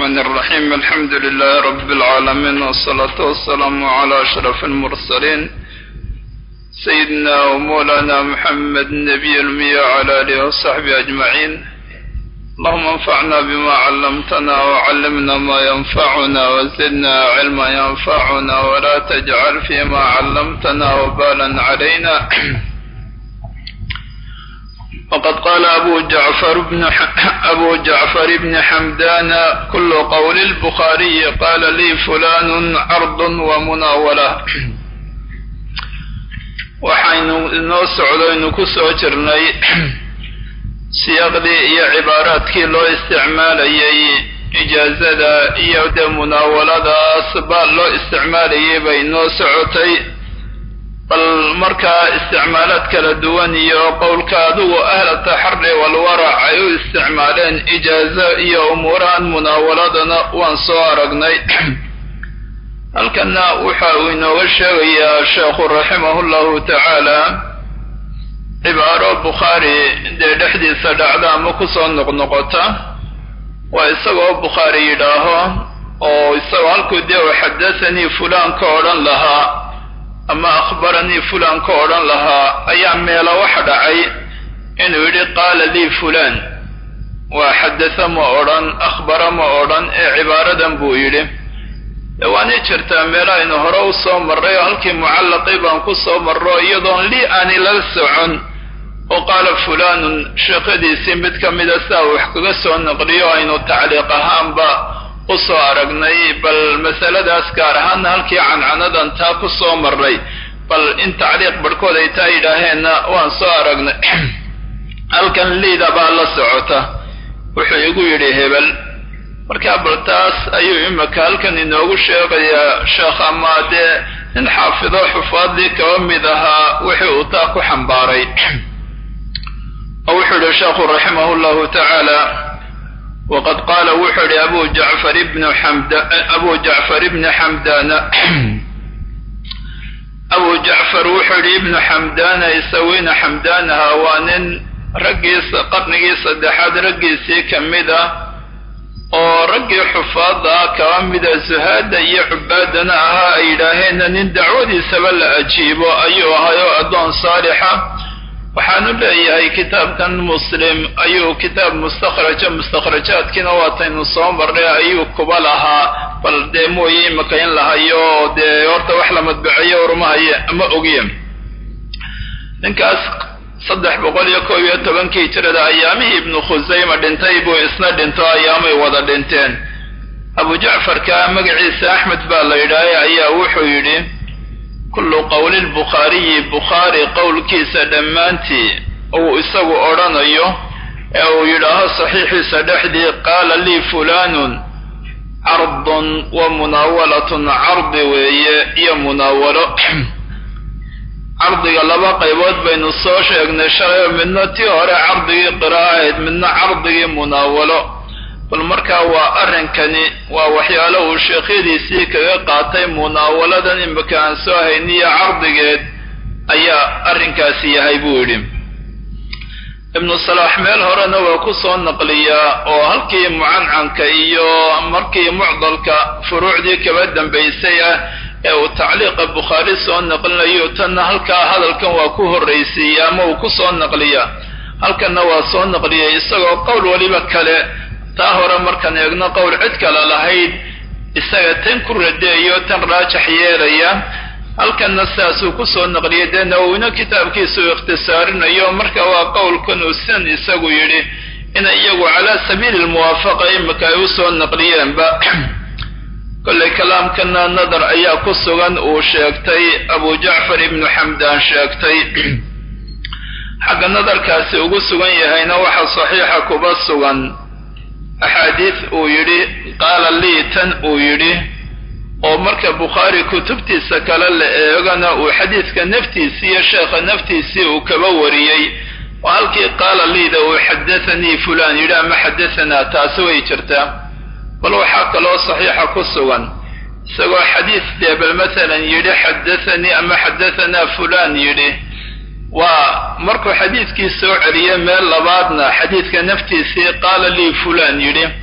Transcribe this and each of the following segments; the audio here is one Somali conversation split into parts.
الرحمن الرحيم الحمد لله رب العالمين والصلاة والسلام على أشرف المرسلين سيدنا ومولانا محمد النبي المية وعلى آله وصحبه أجمعين اللهم انفعنا بما علمتنا وعلمنا ما ينفعنا وزدنا علما ينفعنا ولا تجعل فيما علمتنا وبالا علينا وقد قال أبو جعفر بن أبو جعفر بن حمدان كل قول البخاري قال لي فلان عرض ومناولة waxaynu inoo socdaynu ku soo jirnay siyaaqdii iyo cibaaraadkii loo isticmaalayay ijaazada iyo dee munaawaladaas baa loo isticmaalayay bay inoo socotay bal markaa isticmaalaad kala duwan iyo qowlka adigu ahla taxari walwarac ay u isticmaaleen ijaazo iyo umuurahan munaawaladana waan soo aragnay halkana waxa uu inooga sheegayaa sheekhu raximahu llahu tacaala cibaaro bukhaari dee dhexdiisa dhacda ama kusoo noqnoqota waa isagoo bukhaari yidhaaho oo isagoo halkuu dee u xadathanii fulaan ka odhan lahaa ama akhbaranii fulaan ka odhan lahaa ayaa meelo waxa dhacay inuu yidhi qaala lii fulaan waa xadatha ma odhan akhbara ma odhan ee cibaaradan buu yidhi waanay jirtaa meel aynu hore u soo marray oo halkii mucallaqii baan ku soo marro iyadoon lii aani lala socon oo qaala fulaanun sheekhadiisii mid ka mida sidaa wax kaga soo naqliyo aynu tacliiq ahaanba u soo aragnay bal masaladaas gaar ahaana halkii cancanadan taa ku soo marray bal in tacliiq barhkood ay taa yidhaaheenna waan soo aragnay halkan liida baa la socota wuxuu igu yidhi hebel markaa bal taas ayuu imika halkan inoogu sheegayaa sheekh ama dee nin xaafido xufaadii kaba mid ahaa wixii uu taa ku xambaaray oo wuxuu yihi sheekhu raximah llahu tacaala waqad qaala wuxuu yihi abu jacfar ibnu xamda abu jacfar ibni xamdana abu jacfar wuxuu yihi ibnu xamdana isaweyna xamdaanaha waa nin raggiisa qarnigii saddexaad raggiisii ka mid ah oo raggii xufaada kaba mida zuhaada iyo cubaadana ahaa ay yidhaaheenna nin dacwadiisaba la ajiibo ayuu ahay oo addoon saalixa waxaanu leeyahay kitaabkan muslim ayuu kitaab mustakhraja mustakhrajaadkiina waataynu soo marnay ayuu kuba lahaa bal dee mooye imika in lahayo dee horta wax la madbaceeyo warmahaye ama ogiye ninkaas saddex boqol iyo koob iyo tobankii hijrada ayaamihii ibnu khusayma dhintay buu isna dhinto ayaamay wada dhinteen abu jacfarka magaciisa axmed baa la yidhaahay ayaa wuxuu yidhi kullu qowli lbukhaariyi bukhaari qowlkiisa dhammaantii uu isagu odhanayo ee uu yidhaaho saxiixiisa dhexdii qaala lii fulaanun cardun wa munaawalatun cardi weeye iyo munaawalo cardiga laba qaybood baynu soo sheegnay shalay midna tii hore cardigii qiraa'ahayd midna cardigii munaawalo bal markaa waa arrinkani waa waxyaalo uu sheekhyadiisii kaga qaatay munaawaladan imika aan soo hayniyo cardigeed ayaa arrinkaasi yahay buu yidhi ibnu salaax meel horena waa ku soo naqliyaa oo halkii mucancanka iyo markii mucdalka furuucdii kaba dambaysay ah ee uu tacliiqa bukhaari soo naqlinayo tanna halkaa hadalkan waa ku horraysiiya ama uu ku soo naqliyaa halkanna waa soo naqliyay isagoo qowl weliba kale taa hore markaan eegno qowl cid kale lahayd isaga tan ku radeeyo tan raajax yeelaya halkanna sidaasuu ku soo naqliyay dee nawowina kitaabkiisa uu ikhtisaarinayo marka waa qowlkan uu sidan isagu yidhi inay iyagu calaa sabiili lmuwaafaqa imika ay u soo naqliyeenba kollay kalaamkana nadar ayaa ku sugan uu sheegtay abu jacfar ibnu xamdaan sheegtay xagga nadarkaasi ugu sugan yahayna waxa saxiixa kuba sugan axaadiis uu yidhi qaala lii tan uu yidhi oo marka bukhaari kutubtiisa kale la eegana uu xadiiska naftiisii iyo sheekha naftiisii uu kaba wariyey oo halkii qaala liida uu xadathanii fulaan yidhi ama xadahanaa taasi way jirtaa bal waxaa kaloo saxiixa ku sugan isagoo xadiis dee bal masalan yidhi xadathanii ama xadahanaa fulaan yidhi waa markuu xadiidkii soo celiyey meel labaadna xadiidka naftiisii qaala lii fulaan yidhi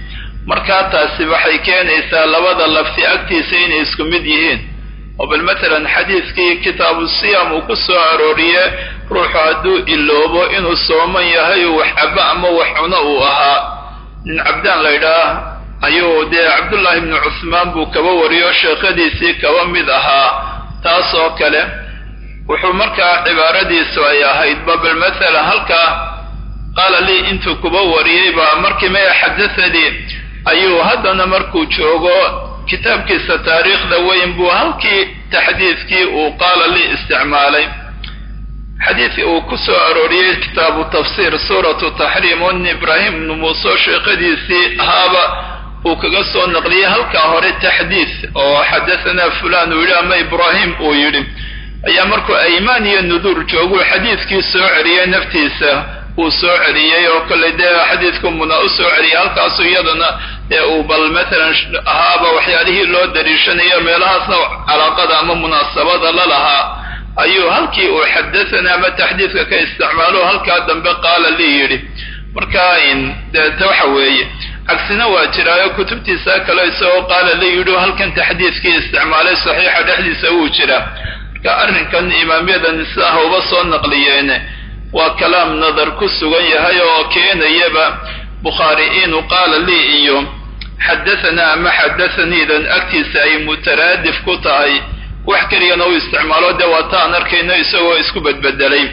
markaa taasi waxay keenaysaa labada lafti agtiisa inay isku mid yihiin oo bal matalan xadiidkii kitaabu siyam uu ku soo arooriye ruuxu hadduu iloobo inuu sooman yahay uu wax cabo ama wax cuno uu ahaa nin cabdaan la ydhaah ayuu dee cabdullaahi ibnu cusmaan buu kaba wariyo sheekhadiisii kaba mid ahaa taas oo kale wuxuu markaa cibaaradiisu ay ahayd ba bal matalan halkaa qaala lii intuu kuba wariyey baa markii maya xadathanii ayuu haddana markuu joogo kitaabkiisa taariikhda weyn buu halkii taxdiidkii uu qaala lii isticmaalay xadiidkii uu ku soo arooriyey kitaabu tafsiir suuratu taxriim on ibraahim ibnu muuse sheekhadiisii ahaaba uu kaga soo naqliyey halkaa hore taxdiid oo xadahanaa fulan uu yidhi ama ibraahim uu yidhi ayaa markuu aymaan iyo nuduur jooguu xadiidkii soo celiyey naftiisa uu soo celiyey oo kollay dee xadiidku muna u soo celiyey halkaasu iyadana dee uu bal matalan ahaaba waxyaalihii loo dariishanayo meelahaasna calaaqada ama munaasabada la lahaa ayuu halkii uu xadathana ama taxdiidka ka isticmaalo halkaa dambe qaala lii yidhi marka deeta waxa weeye cagsina waa jiraayo kutubtiisa kale isagoo qaala lii yidhi halkan taxdiidkii isticmaalay saxiixa dhexdiisa wuu jiraa marka arrinkan imaamyadan sidaa hauba soo naqliyeene waa kalaam nadar ku sugan yahay oo keenayaba bukhaari inuu qaala lii iyo xadahanaa ama xadathaniidan agtiisa ay mutaraadif ku tahay wax keliyana u isticmaalo dee waataan arkayno isagoo isku bedbedelay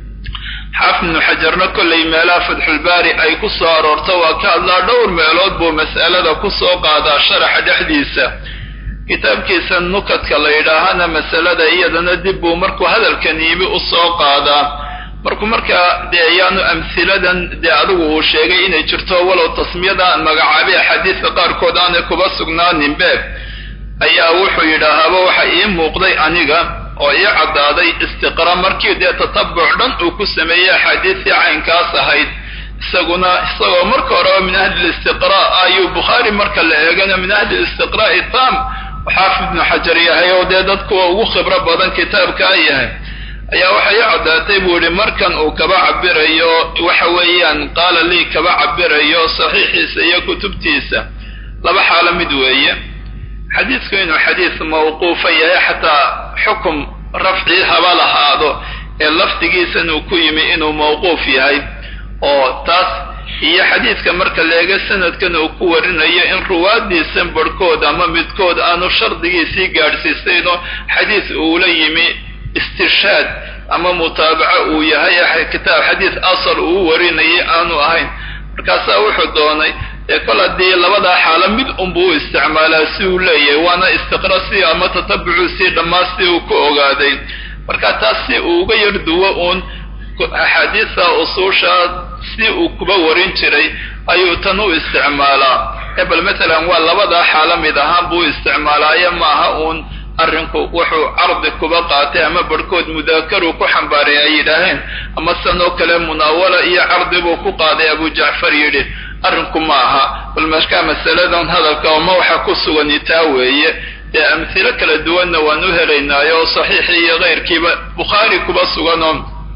xaafid ibnu xajarna kollay meelaha fatxulbaari ay ku soo aroorto waa ka hadlaa dhowr meelood buu mas'alada ku soo qaadaa sharaxa dhexdiisa kitaabkiisa nukadka la yidhaahana masalada iyadana dib buu markuu hadalkan yimi u soo qaadaa markuu markaa dee ayaanu amhiladan dee adigu uu sheegay inay jirto walow tasmiyada magacaabay axaadiista qaarkood aanay kuba sugnaaninbe ayaa wuxuu yidhaahaaba waxa ii muuqday aniga oo ii caddaaday istiqra markii dee tatabuc dhan uu ku sameeyey axaadiistii caynkaas ahayd isaguna isagoo marka horeba min ahli listiqraa ayuu bukhaari marka la eegana min ahli listiqraa'i tam xaafid ibnu xajar yahay oo dee dadkuwa ugu khibro badan kitaabkaa yahay ayaa waxay i caddaatay buu yihi markan uu kaba cabirayo waxa weeyaan qaala lii kaba cabirayo saxiixiisa iyo kutubtiisa laba xaalo mid weeye xadiidku inuu xadiis mawquufa yahay xataa xukum rafci haba lahaado ee lafdigiisan uu ku yimi inuu mawquuf yahay oo taas iyo xadiidka marka leega sanadkan uu ku warinayo in ruwaadiisan barhkood ama midkood aanu shardigiisii gaadhsiisayno xadiis uula yimi istirshaad ama mutaabaco uu yahay kitaab xadiis asal uu warinayay aanu ahayn markaasaa wuxuu doonay ee kol haddii labadaa xaalo mid unbuu u isticmaalaa si uu leeyahay waana istiqra si ama tatabucu si dhammaan si uu ku ogaaday marka taas si uu uga yar duwo uun axaadiista usuusha si uu kuba warin jiray ayuu tan u isticmaalaa ebel matalan waa labadaa xaalo mid ahaan buu isticmaalaayo maaha uun arrinku wuxuu cardi kuba qaatay ama barhkood mudaakaru ku xambaaray ay yidhaaheen ama sanoo kale munaawala iyo cardi buu ku qaaday abu jacfar yidhi arrinku ma aha bal markaa masaladan hadalka oma waxa ku sugani taa weeye dee amhilo kala duwanna waan u helaynaayo oo saxiixii iyo keyrkiiba bukhaari kuba suganoo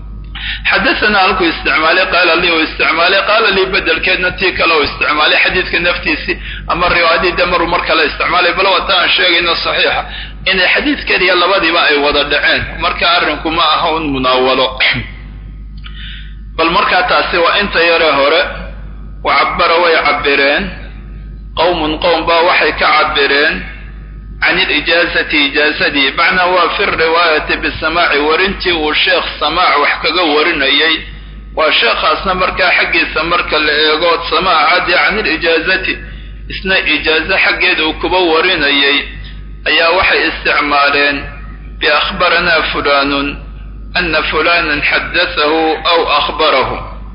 xadathana halkuu isticmaalay qaala lii uu isticmaalay qaala lii bedelkeedna tii kale uu isticmaalay xadiidka naftiisii ama riwaayadii de maruu mar kale isticmaalay bal wata aan sheegayno saxiixa inay xadiid keliya labadiiba ay wada dhaceen marka arrinku ma aha un munaawalo bal markaa taasi waa inta yare hore wa cabara way cabireen qowmun qowm baa waxay ka cabireen can ilijaazati ijaazadii macnaa waa fi riwaayati bisamaaci warintii uu sheekh samaac wax kaga warinayay waa sheekhaasna markaa xaggiisa marka la eego samaacadii can ilijaazati isna ijaazo xaggeed uu kuba warinayay ayaa waxay isticmaaleen biakhbaranaa fulanun ana fulanan xadatahu aw akhbarahu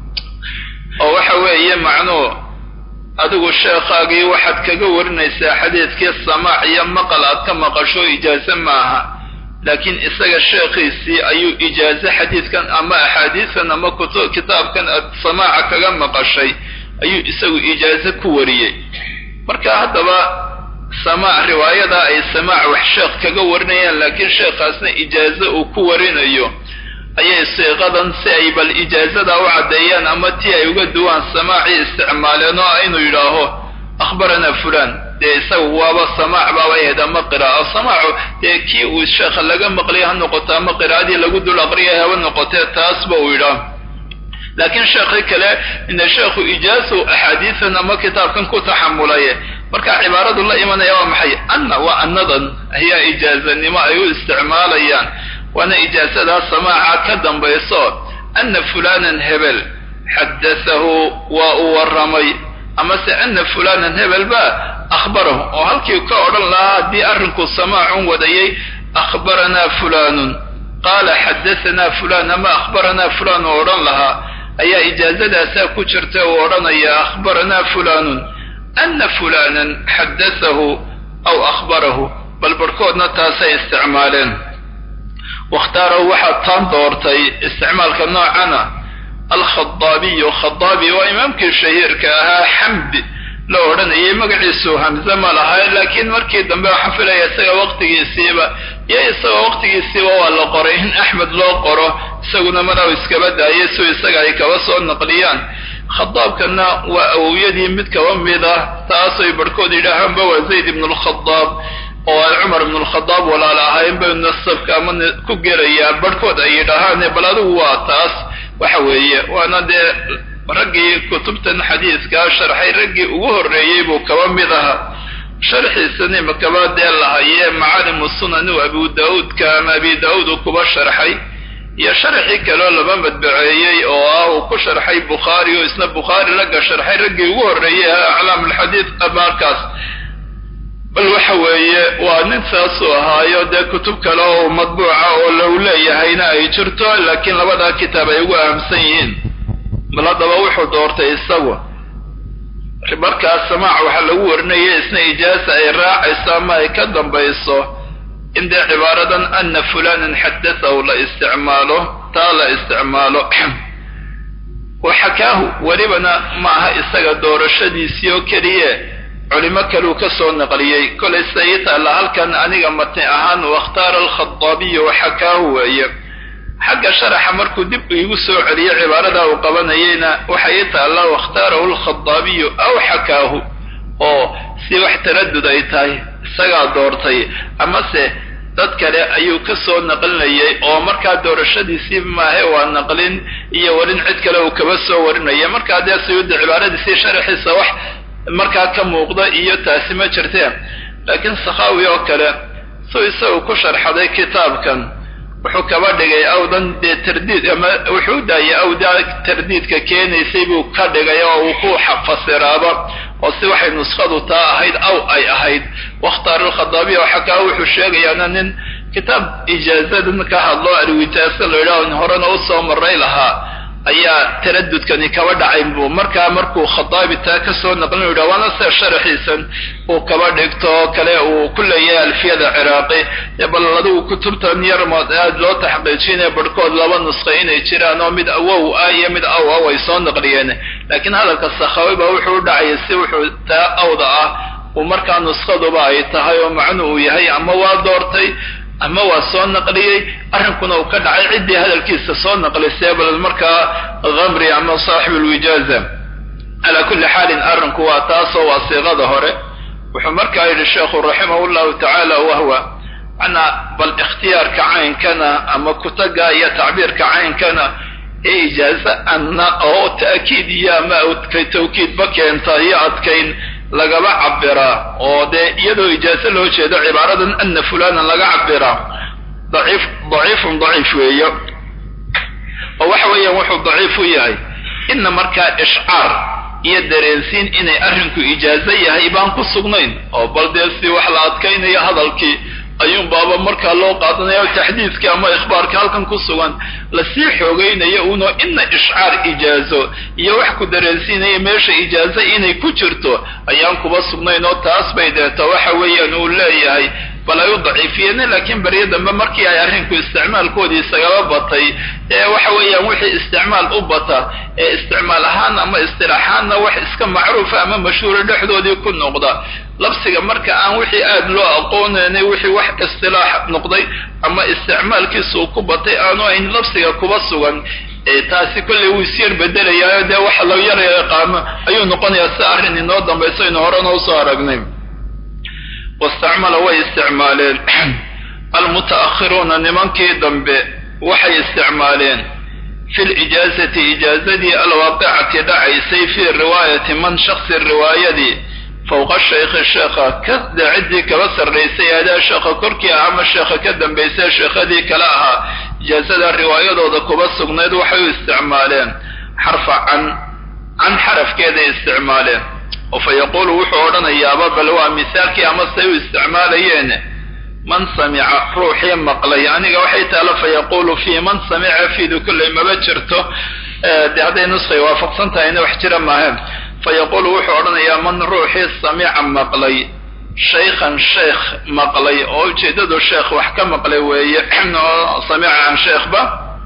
oo waxa weeye macnuu adigu sheekhaagii waxaad kaga warinaysaa xadiidkii samaac iyo maqal aad ka maqasho ijaaze maaha laakiin isaga sheekhiisii ayuu ijaaze xadiidkan ama axaadiistan ama kitaabkan aad samaaca kaga maqashay ayuu isagu ijaaze ku wariyey marka haddaba samaac riwaayada ay samaac wax sheekh kaga warinayaan laakiin sheekhaasna ijaaze uu ku warinayo ayay siiqadan si ay bal ijaazada u caddeeyaan ama tii ay uga duwaan samaacii isticmaaleen oo inuu yidhaaho akhbaranaa fulan dee isagu waaba samaac baaba ahayd ama qiraa'o samaacu dee kii uu sheekha laga maqlay ha noqoto ama qiraa'adii lagu dul aqriyay haba noqotee taasba uu yidhaah laakiin sheekhi kale ina sheekhu ijaazu axaadiisan ama kitaabkan ku taxamulay marka cibaaradu la imanaya waa maxay anna waa annadan ayaa ijaazanimo ay u isticmaalayaan waana ijaazadaa samaaca ka dambayso anna fulanan hebel xaddathahu waa uu warramay amase anna fulanan hebel ba akhbarahu oo halkii ka odhan lahaa haddii arrinku samaacun wadayay akhbaranaa fulanun qaala xaddathanaa fulan ama akhbaranaa fulan oo odhan lahaa ayaa ijaazadaasaa ku jirta uu odhanaya akhbaranaa fulanun ana fulanan xaddathahu aw akhbarahu bal barhkoodna taasay isticmaaleen wakhtaarahu waxaa taan doortay isticmaalka noocana alkhadaabiyu khadaabi waa imaamkii shahiirka ahaa xamdi la odhanayay magaciisu hamze ma lahay laakiin markii dambe waxaan filaya isaga waqtigiisiiba iyo isagoo waqtigiisiiba waa la qoray in axmed loo qoro isaguna madaw iskaba daayay si isaga ay kaba soo naqliyaan khadaabkana waa awowyadii mid kaba mid ah taasay barhkood yidhaahaanba waa zayd ibnu lkhadaab oo ay cumar ibnu lkhadaab walaal ahayn bay nasabka ama ku gelayaa barhkood ay yidhaahaan bal adigu waa taas waxa weeye waana dee raggii kutubtan xadiidkaa sharxay raggii ugu horreeyey buu kaba mid ahaa sharxiisani makaba dee lahayee macaalimu sunan u abu daauudka ama abi daauud uu kuba sharxay iyo sharxii kaleo laba madbaceeyey oo ah uu ku sharxay bukhaari oo isna bukhaari ragga sharxay raggii ugu horreeyey ahaa aclaam alxadiid markaas bal waxa weeye waa nin saasuu ahaayo dee kutub kale oo madbuuca oo lagu leeyahayna ay jirto laakiin labadaa kitaab ay ugu ahamsan yihiin bal haddaba wuxuu doortay isagu markaas samaac waxaa lagu warinaya isna ijaaza ay raacayso ama ay ka dambayso in dee cibaaradan ana fulanan xaddathahu la isticmaalo taa la isticmaalo waxakaahu welibana ma aha isaga doorashadiisii oo keliye culimo kaleu ka soo naqliyey kolay sida ii taalla halkan aniga matni ahaan wakhtaara alkhadaabiyu waxakaahu weeye xagga sharaxa markuu dib iigu soo celiyo cibaaradaa uu qabanayeyna waxa ii taalla wakhtaarahu alkhadaabiyu aw xakaahu oo si wax taradud ay tahay isagaa doortay amase dad kale ayuu ka soo naqlinayay oo markaa doorashadiisii maahe waa naqlin iyo warin cid kale uu kaba soo warinaya markaa dee sayuudda cibaaradiisii sharaxiisa wax markaa ka muuqda iyo taasi ma jirteen laakiin sakhaawi oo kale suu isagu ku sharxaday kitaabkan wuxuu kaba dhigay awdan dee tardiid ama wuxuu daayay awdaa tardiidka keenaysay buu ka dhigay oo uu ku fasiraaba oo si waxay nuskhadu taa ahayd aw ay ahayd wakhtaar alkhadaabiya oo xakaa wuxuu sheegayaana nin kitaab ijaazadan ka hadlo alwijaaso la yidhaah horena usoo maray lahaa ayaa taradudkani kaba dhacay buu markaa markuu khadaabi taa ka soo naqlin u yidhah waana sida sharaxiisan uu kaba dhigto kale uu ku leeyahay alfiyada ciraaqi bal adigu kutubtan yarmood aad loo taxqiijinaya barhkood laba nusqa inay jiraan oo mid awow ah iyo mid aw ah way soo naqliyeen laakiin hadalka sakhawi ba wuxuu u dhacayay si wuxuu taa awda ah uu markaa nusqaduba ay tahay oo macnu uu yahay ama waa doortay ama waa soo naqliyey arrinkuna uu ka dhacay ciddii hadalkiisa soo naqlisay bal markaa khamri ama saaxibu lwijaaza calaa kulli xaalin arrinku waa taasoo waa siiqada hore wuxuu markaa yidhi sheekhu raximah llahu tacaala wahwa macnaa bal ikhtiyaarka caynkana ama kutaga iyo tacbiirka caynkana ee ijaaza anna oo ta'kiid iyo ama tawkiidba keenta iyo adkayn lagaba cabiraa oo dee iyadoo ijaaso loo jeedo cibaaradan ana fulanan laga cabiraa daciif daciifun daciif weeyo oo waxa weeyaan wuxuu daciif u yahay ina markaa ishcaar iyo dareensiin inay arrinku ijaazo yahay baan ku sugnayn oo bal dee si wax la adkaynayo hadalkii ayuun baaba markaa loo qaadanaya o taxdiidka ama ikhbaarka halkan ku sugan lasii xoogaynayo uno ina ishcaar ijaazo iyo wax ku dareensiinaya meesha ijaazo inay ku jirto ayaan kuba sugnayn oo taas bay deeto waxa weeyaan uu leeyahay bal ay u daciifiyeen laakiin baryo dambe markii ay arrinku isticmaalkoodii isagaba batay ee waxa weeyaan wixii isticmaal u bata ee isticmaal ahaan ama istilaaxaanna wax iska macruufa ama mashhuura dhexdoodii ku noqda labsiga marka aan wixii aada loo aqoonaynay wixii wax istilaax noqday ama isticmaalkiisa uu ku batay aanu ayn labsiga kuba sugan taasi kolley wuu isyar bedelayaayo dee waxa la yar yaqaano ayuu noqonayaa si arrin inoo dambayso aynu horena usoo aragnay wastacmala way isticmaaleen almuta'akhiruuna nimankii dambe waxay isticmaaleen fi lijaazati ijaazadii alwaaqicati dhacaysay fii riwaayati man shaksi riwaayadii fowqa shaykhi sheekha kada ciddii kaba sarraysay adaa sheekha korkii ah ama sheekha ka dambaysay sheekhadii kale ahaa ijaazada riwaayadooda kuba sugnayd waxay u isticmaaleen xarfa can can xarafkeeday isticmaaleen oo fa yaquulu wuxuu odhanayaaba bal waa misaalkii ama say u isticmaalayeen man samica ruuxii maqlay aniga waxay taalo fa yaquulu fii man samica fiidu kolley maba jirto dee hadday nusqay waafaqsan tahayna wax jira maahaen fa yaquulu wuxuu odhanayaa man ruuxii samica maqlay shaykhan sheekh maqlay oo ujeeddadu sheekh wax ka maqlay weeye oo samica can sheekhba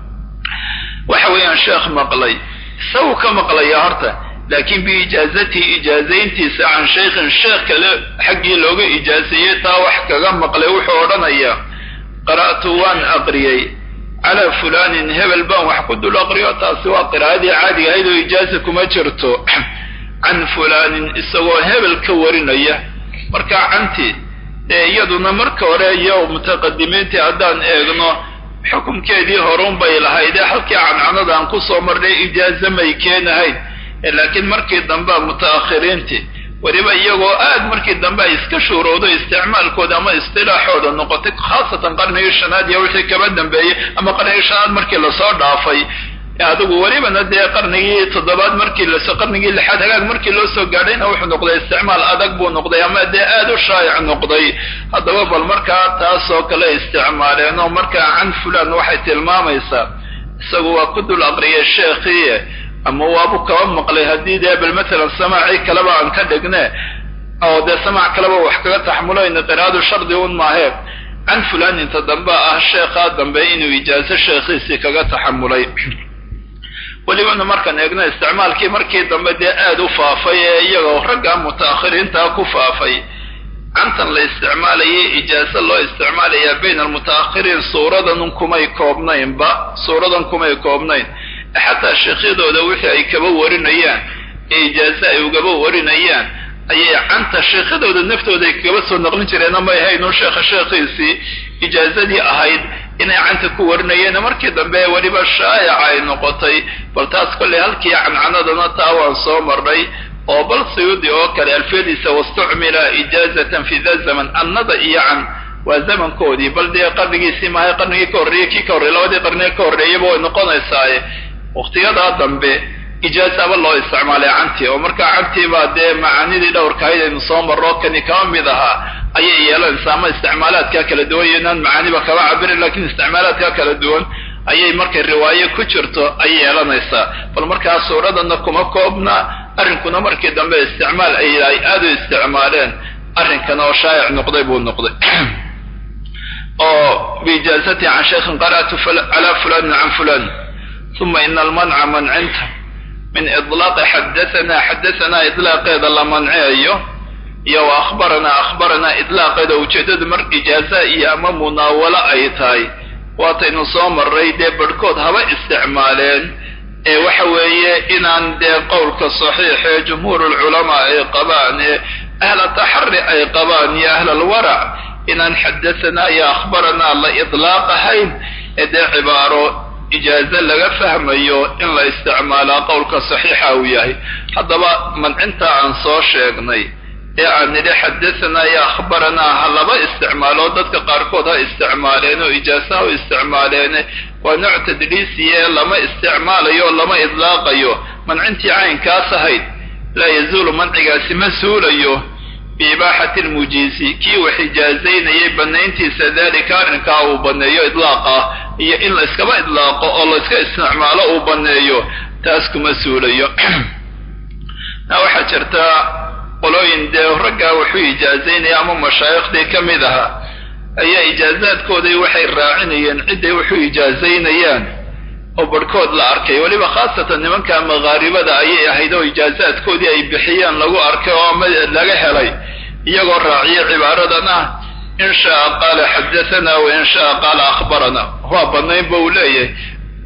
waxa weeyaan sheekh maqlay isagu ka maqlaya horta laakiin biijaazatihi ijaazayntiisa can shaykhin sheekh kale xaggii looga ijaaseeyey taa wax kaga maqlay wuxuu odhanayaa qara'tu waan aqriyey calaa fulaanin hebel baan wax ku dul aqriyo taasi waa qiraa'adii caadiga ahayd oo ijaaza kuma jirto can fulaanin isagoo hebel ka warinaya marka canti ee iyaduna marka hore iyo mutaqadimiintii haddaan eegno xukumkeedii horun bay lahaydee halkii cancanada aan kusoo marnay ijaaza may keenahayn laakiin markii dambe muta'akhiriintii weliba iyagoo aad markii dambe ay iska shuurowdo isticmaalkooda ama istilaaxooda noqotay khaasatan qarnigii shanaad iyo wixii kaba dambeeyey ama qarnigii shanaad markii lasoo dhaafay adigu welibana dee qarnigii toddobaad markii lasoo qarnigii lixaad hagaag markii loo soo gaadhayna wuxuu noqday isticmaal adag buu noqday ama dee aad u shaa'ic noqday haddaba bal markaa taasoo kale isticmaaleen oo markaa can fulan waxay tilmaamaysaa isagu waa ku dul aqriyay sheekhii ama waabu kaba maqlay haddii dee bal matalan samaacii kaleba aan ka dhigne oo dee samaac kaleba wax kaga taxmulayna qiraadu shardi un maahee can fulan inta dambe ah sheekhaa dambe inuu ijaazo sheekhiisii kaga taxamulay welibana markaan eegno isticmaalkii markii dambe dee aad u faafay ee iyagoo ragga muta'akhiriintaa ku faafay cantan la isticmaalayay ijaazo loo isticmaalayaa bayna almuta'akhiriin suuradan kumay koobnaynba suuradan kumay koobnayn xataa sheekhyadooda wixii ay kaba warinayaan ee ijaazo ay ugaba warinayaan ayay canta sheekhyadooda naftooda ay kaba soo naqlin jireen ama ahaynun sheekha sheekhiisii ijaazadii ahayd inay canta ku warinayeen markii dambe weliba shaayaca ay noqotay bal taas kolley halkii cancanadana taa waan soo marnay oo bal sayuudi oo kale alfiyadiisa wastucmila ijaazatan fi da zaman annada iyo can waa zamankoodii bal dee qarnigiisii maahay qarnigii ka horreeyey kii ka horreyey labadii qarniga ka horreeyaba way noqonaysaaye waqtiyadaa dambe ijaazaba loo isticmaalay cantii oo markaa cantii baa dee macaanidii dhowrkahayd aynu soo marro kani kaba mid ahaa ayay yeelanaysaa ama isticmaalaadkaa kala duwan iyo inaan macaaniba kaba cabirin lakiin isticmaalaadkaa kala duwan ayay markay riwaaye ku jirto ay yeelanaysaa bal markaa suuradana kuma koobna arrinkuna markii dambe isticmaal ay ay aad u isticmaaleen arrinkan oo shaa'ic noqday buu noqday oo biijaazati can shaykhin qara'tu calaa fulanin can fulan uma ina almanca mancinta min ilaaqi xadaanaa xadaanaa ilaaqeeda la manceeyo iyo wa akhbaranaa akhbaranaa idlaaqeeda ujeeddadu mar ijaaza iyo ama munaawalo ay tahay waataynu soo marray dee barhkood haba isticmaaleen ee waxa weeye inaan dee qowlka saxiixee jumhuur alculamaa ay qabaan ee ahla taxari ay qabaan iyo ahla alwarac inaan xadaanaa iyo akhbaranaa la idlaaqahayn ee dee cibaaro ijaazo laga fahmayo in la isticmaalaa qowlka saxiixa uu yahay haddaba mancinta aan soo sheegnay ee aan nidhi xadaanaa iyo akhbaranaa ha laba isticmaalo dadka qaarkood ha isticmaaleen oo ijaaso ha u isticmaaleene waa nooc tadliisiye lama isticmaalayo o lama idlaaqayo mancintii caynkaas ahayd laa yazuulu mancigaasi ma suulayo biibaaxati lmujiisi kii wax ijaazaynayay banayntiisa dalika arrinkaa uu baneeyo idlaaqa iyo in la iskaba idlaaqo oo la iska isticmaalo uu baneeyo taas kuma suulayo na waxaa jirta qolooyin dee raggaa wuxuu ijaazaynaya ama mashaayikhtii ka mid ahaa ayaa ijaazaadkoodii waxay raacinayeen cidday wuxuu ijaazaynayaan oo barhkood la arkay weliba khaasatan nimanka maqaaribada ayay ahayd oo ijaazaadkoodii ay bixiyeen lagu arkay oo ama laga helay iyagoo raaciya cibaaradan ah in shaa qaala xadaanaa wa in shaa qaala akhbarana waa banaynba uu leeyahay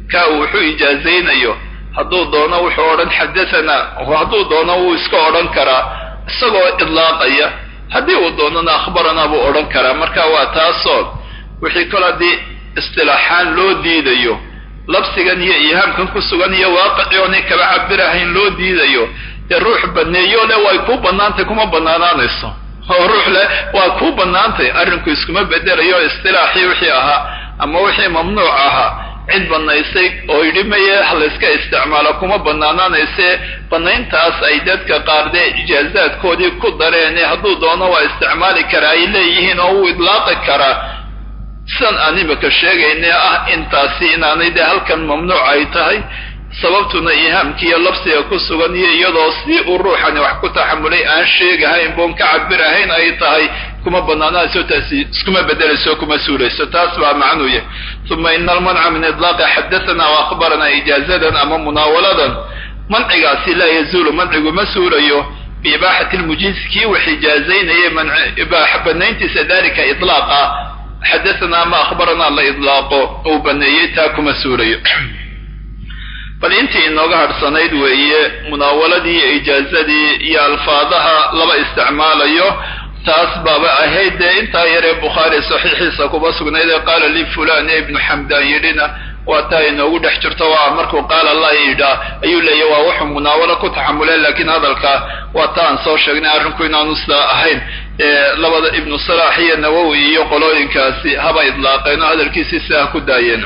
kaa uu wuxuu ijaazaynayo hadduu doono wuxuu odhan xadathana hadduu doono wuu iska odhan karaa isagoo idlaaqaya haddii uu doonana akhbaranaa buu odhan karaa marka waa taasoo wixii kol haddii istilaaxaan loo diidayo labsigan iyo ihaamkan ku sugan iyo waaqicii oonay kaba cabirahayn loo diidayo dee ruux baneeyo le way kuu bannaantay kuma bannaanaanayso oo ruux leh waa kuu bannaantay arrinku iskuma bedelayo istilaaxii wixii ahaa ama wixii mamnuuc ahaa cid bannaysay oo yidhi maye halayska isticmaalo kuma bannaanaanayse bannayntaas ay dadka qaar dee ijaazaadkoodii ku dareen hadduu doono waa isticmaali karaa ay leeyihiin oo wuu idlaaqi karaa sidan aan imika sheegayne ah intaasi inaanay dee halkan mamnuuc ay tahay sababtuna ihaamkiiyo labsiga ku sugan iyo iyadoo si uu ruuxani wax ku taxamulay aan sheegahayn boon ka cabirahayn ay tahay kuma banaanayso taasi iskuma bedelayso kuma suulayso taas baa macnuu yahay uma ina almanca min idlaaqi xadathana wa akhbarana ijaazadan ama munaawaladan mancigaasi laa yazuulu mancigu ma suulayo biibaaxati lmujiiz kii wax ijaazaynaya banayntiisa dalika ilaaqa xadathana ama akhbarana la idlaaqo uu baneeyey taa kuma suulayo bal intii inooga hadhsanayd weeye munaawaladii iyo ijaazadii iyo alfaadaha laba isticmaalayo taas baaba ahayd dee intaa yaree bukhaari saxiixiisa kuba sugnayd ee qaala li fulan ee ibnu xamdaan yidhina waa taa inoogu dhex jirto waa markuu qaala la yidhaa ayuu leeyahy waa wuxuu munaawalo ku taxamuleen laakiin hadalka waa ta aan soo sheegnay arrinku inaanu sidaa ahayn labada ibnu salaax iyo nawowi iyo qolooyinkaasi haba idlaaqeen oo hadalkiisii sidaa ku daayeen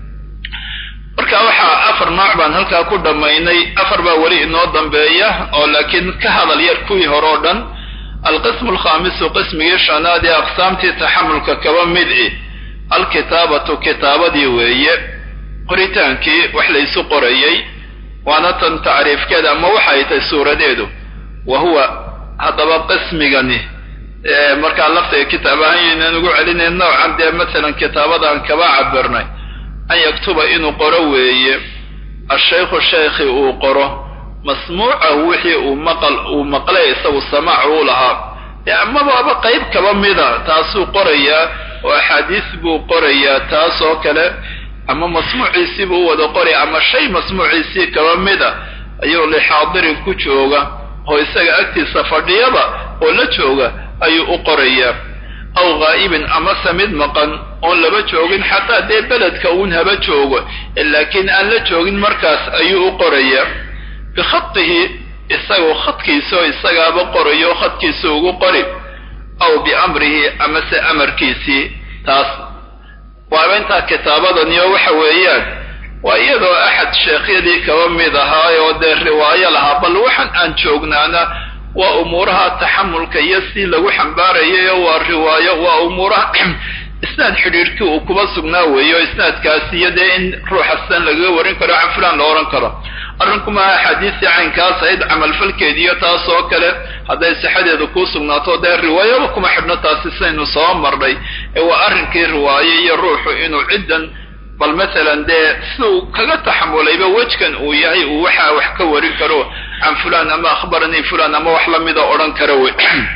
marka waxaa afar nooc baan halkaa ku dhammaynay afar baa weli inoo dambeeya oo laakiin ka hadal yar kuwii hore oo dhan alqismu alkhaamisu qismigii shanaad ee aqsaamtii taxamulka kaba mid i alkitaabatu kitaabadii weeye qoritaankii wax laysu qorayey waana tan tacriifkeeda ama waxay tahay suuradeedu wa huwa haddaba qismigani markaa laftiga kitaab ahaan yaynaan ugu celinayn noocan dee masalan kitaabadan kaba cabirnay an yaktuba inuu qoro weeye ashaykhu shaykhi uu qoro masmuucahu wixii uu maqal uu maqlay isagu samaac uu lahaa amabaaba qayb kaba mida taasuu qorayaa oo axaadiis buu qorayaa taas oo kale ama masmuuciisii buu u wada qoray ama shay masmuuciisii kaba mida ayuu lixaadirin ku jooga oo isaga agtiisa fadhiyaba oo la jooga ayuu u qorayaa aw ghaa'ibin amase mid maqan oon laba joogin xataa dee beledka uun haba joogo laakiin aan la joogin markaas ayuu u qorayaa bikhatihi isagoo khadkiisa oo isagaaba qorayo khadkiisa ugu qori aw biamrihi amase amarkiisii taas waaba intaa kitaabadani oo waxa weeyaan waa iyadoo axad sheekhyadii kaba mid ahaa oo dee riwaayo lahaa bal waxaan aan joognaana waa umuuraha taxamulka iyo si lagu xambaarayayo waa riwaayo waa umuuraha isnaad xidhiidhkii uu kuba sugnaa weeyo isnaadkaasi iyo dee in ruuxa sidan lagaga warin karo can fulan la odhan karo arrinkuma axaadiistii caynkaas ayd camalfalkeediiyo taas oo kale hadday sixadeedu kuu sugnaato dee riwaayaba kuma xidhno taasi saynu soo marnay ee waa arrinkii riwaayo iyo ruuxu inuu ciddan bal masalan dee siduu kaga taxamulayba wejkan uu yahay uu waxaa wax ka warin karo can fulan ama akhbaranii fulan ama wax lamida odhan karo wey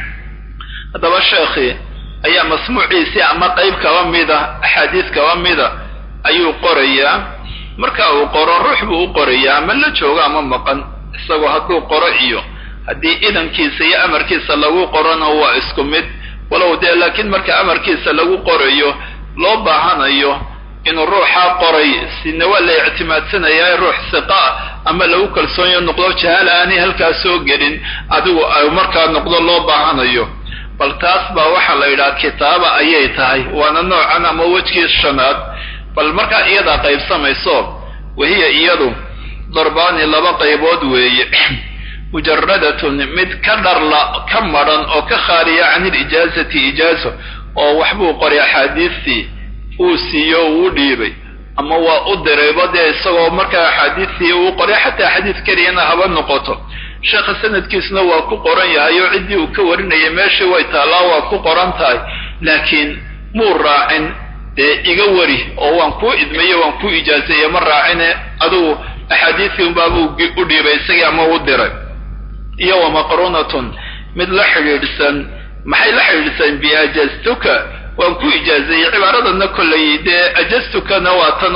haddaba sheekhii ayaa masmuuciisii ama qayb kaba mida axaadiis kaba mida ayuu qorayaa marka uu qoro ruux buu u qorayaa ama la joogo ama maqan isagoo hadduu qoro iyo haddii idankiisa iyo amarkiisa lagu qorona waa isku mid walow dee laakiin marka amarkiisa lagu qorayo loo baahanayo inuu ruuxaa qoray sina waa la ictimaadsanayaa ruux siqa ama lagu kalsoonyo noqdo jahaala aanay halkaa soo gelin adigu ay markaa noqdo loo baahanayo bal taas baa waxaa la yidhaha kitaaba ayay tahay waana noocan ama wejkii shanaad bal markaa iyadaa qaybsamayso wahiya iyadu darbaani laba qaybood weeye mujaradatun mid ka dharla ka madran oo ka khaaliya can ilijaazati ijaazo oo waxbuu qoray axaadiistii uu siiyo uu dhiibay ama waa u dirayba dee isagoo markaa axaadiistii uu qoray xataa xadiis keliyana haba noqoto sheekha sanadkiisuna waa ku qoran yahay oo ciddii uu ka warinayay meeshii way taallaa waa ku qoran tahay laakiin muu raacin dee iga wari oo waan kuu idmaye waan kuu ijaazeeye ma raacine adugu axaadiistii unbaabuu u dhiibay isagii ama u diray iyo wa maqruunatun mid la xidhiidhsan maxay la xidhiidhsan biajaztuka waan ku ijaazeeyey cibaaradanna kollay dee ajaztukana waa tanoo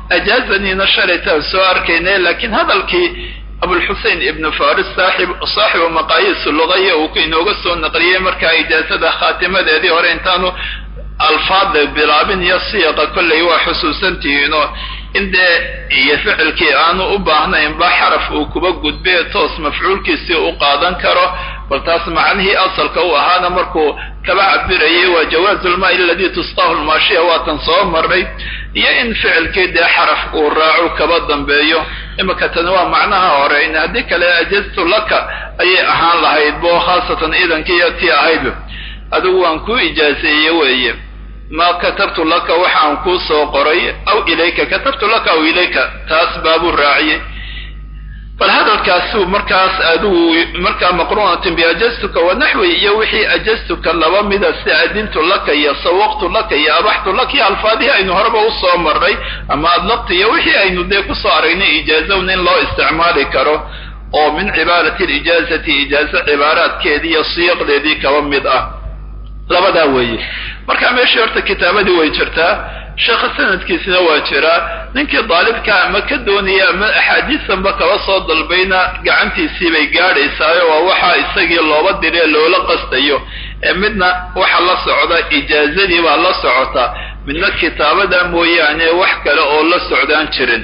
ajaazaniina shalaytaan soo arkaynay laakiin hadalkii abulxusein ibnu faris saaxib saaxibu maqaayiis lugaya uu inooga soo naqliyey markaa ijaazada khaatimadeedii hore intaanu alfaada bilaabin iyo siiqa kollay waa xusuusantihiinoo in dee iyo ficilkii aanu u baahnaynba xaraf uu kuba gudbe toos mafcuulkiisii u qaadan karo bal taas macnihii asalka u ahaana markuu kaba cabirayay waa jawaazu lmaai aladii tusqaahu lmaashiya waatan soo marnay iyo in ficilkii dee xaraf uu raacu kaba dambeeyo imika tani waa macnaha hore in haddii kale ajaztu laka ayay ahaan lahayd bo khaasatan iidankiiyo tii ahayd adigu waan kuu ijaazeeye weeye ma katabtu laka waxaan kuu soo qoray aw ilayka katabtu laka aw ilayka taas baabuu raaciyey bal hadalkaasuu markaas adigu markaa maqruunatin biajaztuka wanaxwi iyo wixii ajaztuka laba mida si adintu laka iyo sawaqtu laka iyo abaxtu laka iyo alfaadihii aynu horeba usoo marnay ama adlaqtu iyo wixii aynu dee kusoo aragnay ijaazawn in loo isticmaali karo oo min cibaarati lijaazati ijaazo cibaaraadkeedii iyo siiqdeedii kaba mid ah labadaa weeye marka meeshii horta kitaabadii way jirtaa sheekha sanadkiisina waa jiraa ninkii daalibka ama ka doonaya ama axaadiisanba kaba soo dalbayna gacantiisii bay gaadhaysaayo waa waxaa isagii looba diree loola qastayo ee midna waxa la socda ijaazadii baa la socota midna kitaabada mooyaane wax kale oo la socdaan jirin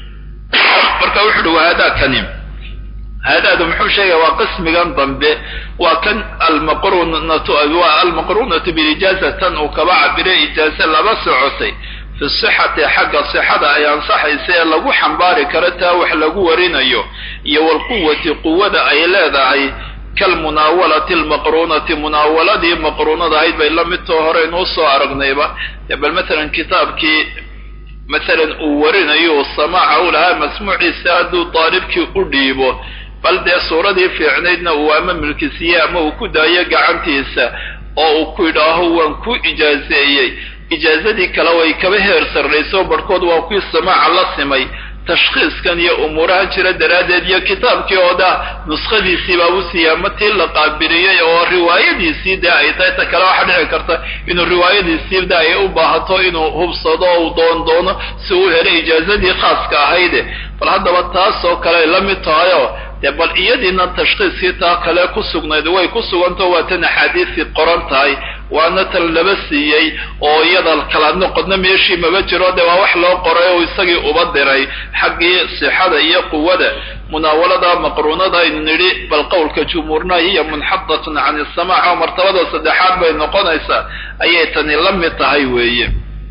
marka wuxu uhi wahadaa kani haadaadu muxuu sheegaya waa qismigan dambe waa kan almaqrunatu waa almaqrunatu bilijaaza tan uu kaba cabiray ijaaze laba socotay fi sixati xagga sixada ay ansaxaysa ee lagu xambaari karo taa wax lagu warinayo iyo walquwati quwada ay leedahay kalmunaawalati almaqrunati munaawaladii maqruunada ahayd bay la midtoo hore inuu soo aragnayba bal matalan kitaabkii masalan uu warinayo samaaca u lahaa masmuuciisa hadduu daalibkii u dhiibo bal dee suuradii fiicnaydna uu ama milkisiiye ama uu ku daayo gacantiisa oo uu ku yidhaaho waan ku ijaazeeyey ijaazadii kale way kaba heer sarrayso barhkood waa kuwii samaaca la simay tashkhiiskan iyo umuuraha jira daraaddeed iyo kitaabkii oo daa nuskhadiisii baabu siiya ma tii la qaabiliyey oo riwaayadiisii dee ay tahay ta kale waxaa dhici karta inuu riwaayadiisii da ay u baahato inuu hubsado oo uu doon doono si uu helo ijaazadii khaaska ahayde bal haddaba taas oo kale ay la mid tahayoo dee bal iyadiina tashkhiiskii taa kale ku sugnayd way ku sugantao waa tan axaadiisii qoran tahay waana tan laba siiyey oo iyada kala noqodna meeshii maba jiro dee waa wax loo qoray oo isagii uba diray xaggii sixada iyo quwada munaawalada maqruunada aynu nidhi bal qowlka jumhuurna hiya munxadatun can isamaac oo martabada saddexaad bay noqonaysaa ayay tani la mid tahay weeye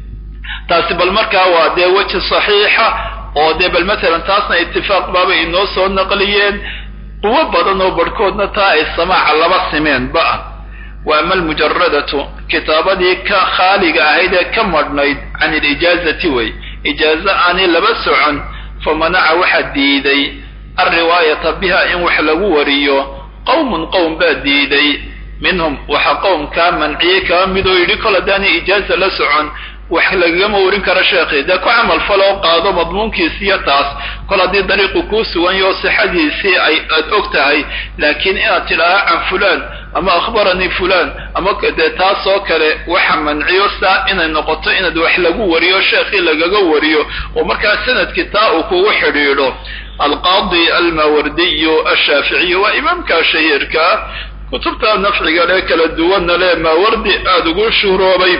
taasi bal markaa waa dee weji saxiixa oo dee bal matalan taasna itifaaq baabay inoo soo naqliyeen quwo badan oo barhkoodna taa ay samaaca laba simeen ba wa ama almujaradatu kitaabadii ka khaaliga ahayd ee ka madhnayd can ilijaazati way ijaazo aanay laba socon famanaca waxaa diiday alriwaayata biha in wax lagu wariyo qowmun qowm baa diiday minhum waxa qowmkaa manciyey kaba midoo yidhi kol haddaanay ijaaza la socon wax lagagama warin karo sheekhi dee ku camal faloo qaado madmuunkiisiiyo taas kol haddii dariiqu kuu sugan yaho sixadiisii ay aad og tahay laakiin inaad tidhaaha can fulaan ama akhbaranii fulaan ama dee taas oo kale waxa manciyo saa inay noqoto inaad wax lagu wariyo sheekhii lagaga wariyo oo markaa sanadkii taa uu kugu xidhiidho alqaadi almawardiyu ashaaficiyu waa imaamka shahiirkaa kutubta nafciga lee kala duwanna lee maawardi aada ugu shuhroobay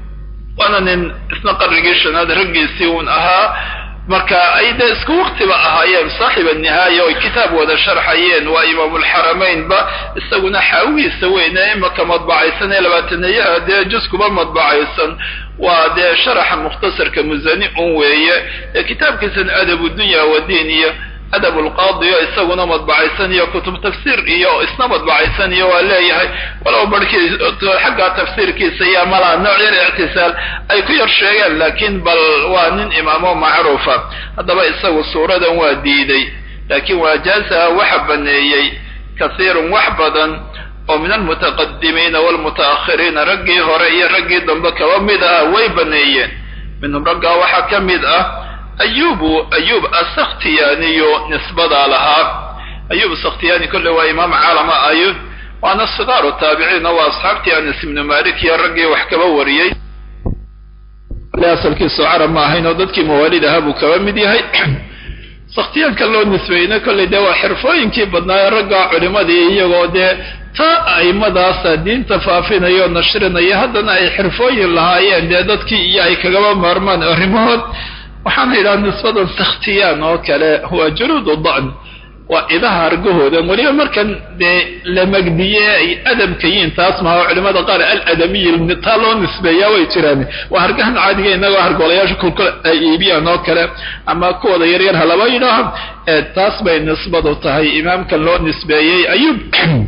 waana nin isna qarnigii shanaad raggiisii uun ahaa marka ay dee isku waktiba ahaayeen saaxiba nihaaya oy kitaab wada sharxayeen waa imaamulxaramaynba isaguna xaawigiisa weyne imaka madbacaysan ee labaataneeyaha dee juskuba madbacaysan waa dee sharaxa mukhtasarka musani un weeye ee kitaabkiisan adabu dunya wadiin iyo adab lqaadi iyo isaguna madbacaysan iyo kutub tafsiir iyo isna madbacaysan iyo waa leeyahay walow barhkii xagga tafsiirkiisa iyo malaa nooc yar ictisaal ay ku yar sheegeen laakiin bal waa nin imaamo macruufa haddaba isagu suuradan waa diiday laakiin waajaazaha waxa baneeyey kasiirun wax badan oo min almutaqadimiina waalmuta'akhiriina raggii hore iyo raggii dambe kaba mid ah way baneeyeen minhum raggaa waxaa ka mid ah ayubu ayub asakhtiyaaniyo nisbadaa lahaa ayub sakhtiyaani kolle waa imaam caalama ayub waana sigaaru taabiciina waa asxaabtii anas ibnu malik iyo raggii wax kaba wariyey le asalkiisu carab ma ahayn oo dadkii mawaalid ahaa buu kaba mid yahay sakhtiyaanka loo nisbeeyna kolley dee waa xirfooyinkii badnaaye ragga culimadii iyagoo dee ta aimadaasa diinta faafinaya oo nashrinaya haddana ay xirfooyin lahaayeen dee dadkii iyo ay kagaba maarmaan arrimahood waxaana yidhaha nisbadan sakhtiyaan oo kale waa junuudu da'n waa idaha argahooda weliba markan dee la magdiye ay adabka yihiin taas maha culimada qaar aladamiy taa loo nisbeeyaa way jiraan waa hargahan caadiga inagoo hargoolayaasha kulkul ay iibiyaan oo kale ama kuwooda yaryar halaba yidhaaha taas bay nisbadu tahay imaamkan loo nisbeeyey ayub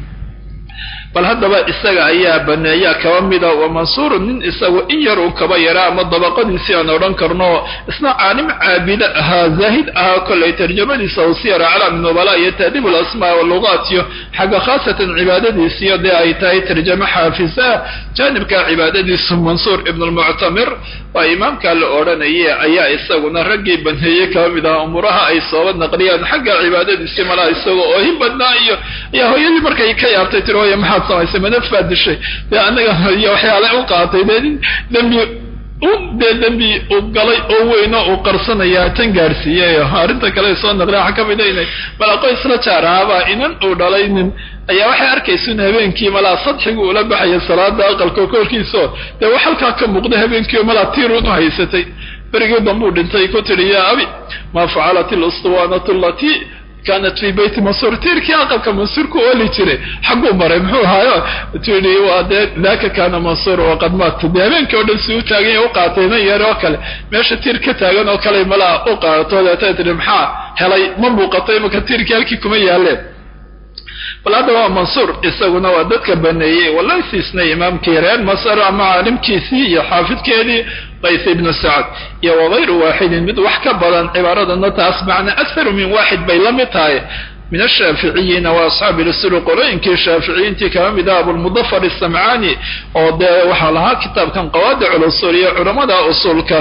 bal haddaba isaga ayaa baneeya kaba mida wa mansuurun nin isagu in yar uu kaba yara ama dabaqadiisii aan odhan karno isna caalim caabida ahaa zaahid ahaa kollay tarjamadiisa u siyara calaami nubala iyo taadiib alasmaa walugaat iyo xagga khaasatan cibaadadiisiyo dee ay tahay tarjamo xaafisa jaanibka cibaadadiisu mansuur ibn lmuctamir waa imaamka la odhanaya ayaa isaguna raggii baneeyey kaba mid ahaa umuraha ay sooba naqliyaan xagga cibaadadiisii malaa isagoo oohin badnaa iyo ayaa hooyadii markay ka yaabtay tiri hooya maxaad samaysay manaf baad dishay dee anaga iyo waxyaale u qaatay dee nin dembi dee dembi uu galay oo weyno uu qarsanayaa tan gaadhsiiyeyo arrinta kale soo naqliya waxaa ka mida inay malaa qoys la jaar ahaabaa inan uu dhalay nin ayaa waxay arkaysa in habeenkii malaa sadxigu ula baxaya salaada aqalka korkiisao dee wax halkaa ka muuqda habeenkii malaa tiirun u haysatay berigii dambuu dhintay ku tidhi yaa abi maa facalat ilustuwaanatu allatii kaanat fi beyti mansuur tiirkii aqalka mansuur ku ooli jiray xagguu maray muxuu ahaayo tii waa dee daka kaana mansuur waqad maata dee habeenkii o dhan si u taagan ya u qaatay nan yar oo kale meesha tiir ka taagan oo kale malaa u qaadato deeta tii maxaa helay ma muuqato imaka tiirkii halkii kuma yaaleen bal hadda waa mansuur isaguna waa dadka baneeyey wallahi siisnay imaamkii reer masar ama caalimkiisii iyo xaafidkeedii qays ibnu sacad iyo wagayru waaxidin mid wax ka badan cibaaradana taas macna akharu min waaxid bay la mid tahay min ashaaficiyiina wa asxaabi rasuli qolooyinkii shaaficiyiintii kama mid ah abulmudafar isamcaani oo dee waxaa lahaa kitaabkan qawaadic lusul iyo culamada usulka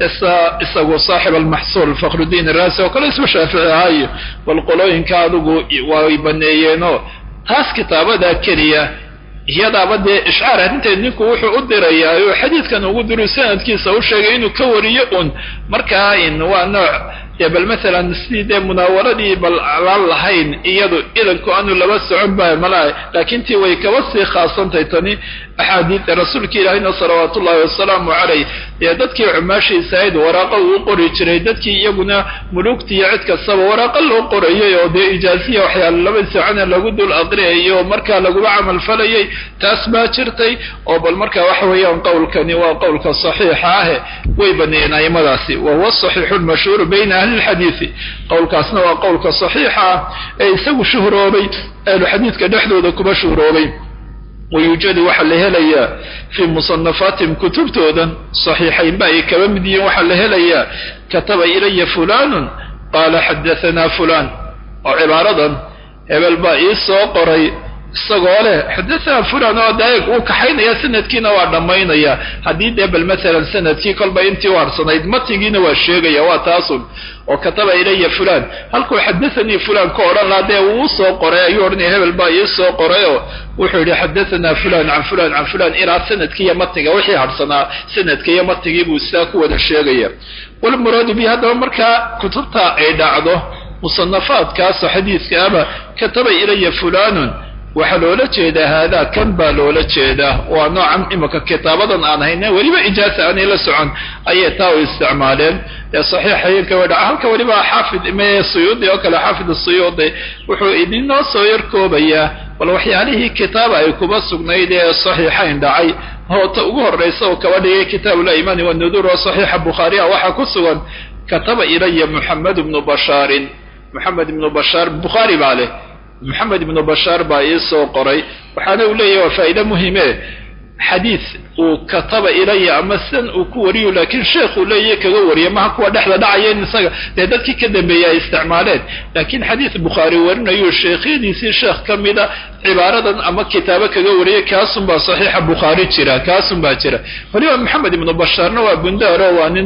isagu saaxib almaxsuul fakhrudiin araasi oo kale isba shaafici ahaayo bal qolooyinka adigu way baneeyeenoo taas kitaabadaa keliya iyadaaba dee ishcaar arrinteed ninku wuxuu u dirayaa oo xadiidkan ugu diru sanadkiisa u sheegay inuu ka wariyo un markaa in waa nooc dee bal masalan sidii dee munaawaradii bal aan lahayn iyadu idanku aanu laba socon ba malaa laakiin tii way kaba sii khaasantay tani axaadiida rasuulka ilaahayna salawaatu ullahi wasalaamu calayh dee dadkii cumaashiisa ahayd waraaqa uu qori jiray dadkii iyaguna mulugta iyo cid kastaba waraaqa loo qorayay oo dee ijaaziya waxyaala laba socona lagu dul aqriyayo oo markaa laguba camal falayay taas baa jirtay oo bal marka waxa weeyaan qowlkani waa qowlka saxiixa ahe way baneeyeen aimadaasi wa huwa saxiixu lmashhuuru bayna ahli lxadiidi qowlkaasna waa qowlka saxiixa ah ee isagu shuhroobay ahluxadiidka dhexdooda kuba shuhroobay wayuujadu waxaa la helayaa fii musanafaatihim kutubtoodan saxiixaynba ay kaba mid yihiin waxaa la helayaa kataba ilaya fulanun qaala xadahanaa fulan oo cibaaradan hebel baa ii soo qoray isagoo leh xadahanaa fulan oo daeg uu kaxaynaya sanadkiina waa dhammaynaya haddii dee bal masalan sanadkii kolba intii u harsanayd matigiina waa sheegaya waa taasun oo kataba ilaya fulan halkuu xadathanii fulan ka odhan lahaa dee uu soo qoray ayuu odhanaya hebel baa ii soo qorayoo wuxuu yidhi xadahanaa fulan can fulan can fulan ilaa sanadkii iyo matiga wixii harsanaa sanadka iyo matigii buu sidaa ku wada sheegaya walmuraadu bi haddaba markaa kutubta ay dhacdo musanafaadkaasoo xadiidka ama kataba ilaya fulanun waxaa loola jeedaa haadaa kan baa loola jeedaa waa noocan imika kitaabadan aan hayne weliba ijaasa aanay la socon ayay taa u isticmaaleen ee saxiixaynka way dhaca halka weliba xaafid me suyuudi oo kale xaafid suyuudi wuxuu idinoo soo yar koobayaa bal waxyaalihii kitaaba ay kuba sugnayd ee saxiixayn dhacay hoota ugu horraysa oo kaba dhigay kitaabu limaani wanuduur oo saxiixa bukhaariha waxaa ku sugan kataba ilaya muxamed ibnu bashaarin moxamed ibnu bashaar bukhaari baa leh moxamed ibnu bashaar baa ii soo qoray waxaana uu leeyahy waa faa'iide muhime xadiid uu kataba ilaya ama sidan uu ku wariyo laakiin sheekhuu leeyahy kaga wariya maha kuwa dhexda dhacaya in isaga dee dadkii ka dambeeyey ay isticmaaleen laakiin xadiid bukhaari warinayo sheekhyadiisii sheekh ka mida cibaaradan ama kitaabo kaga wariyay kaasun baa saxiixa bukhaari jira kaasun baa jira weliba moxamed ibnu bashaarna waa bundaaro waa nin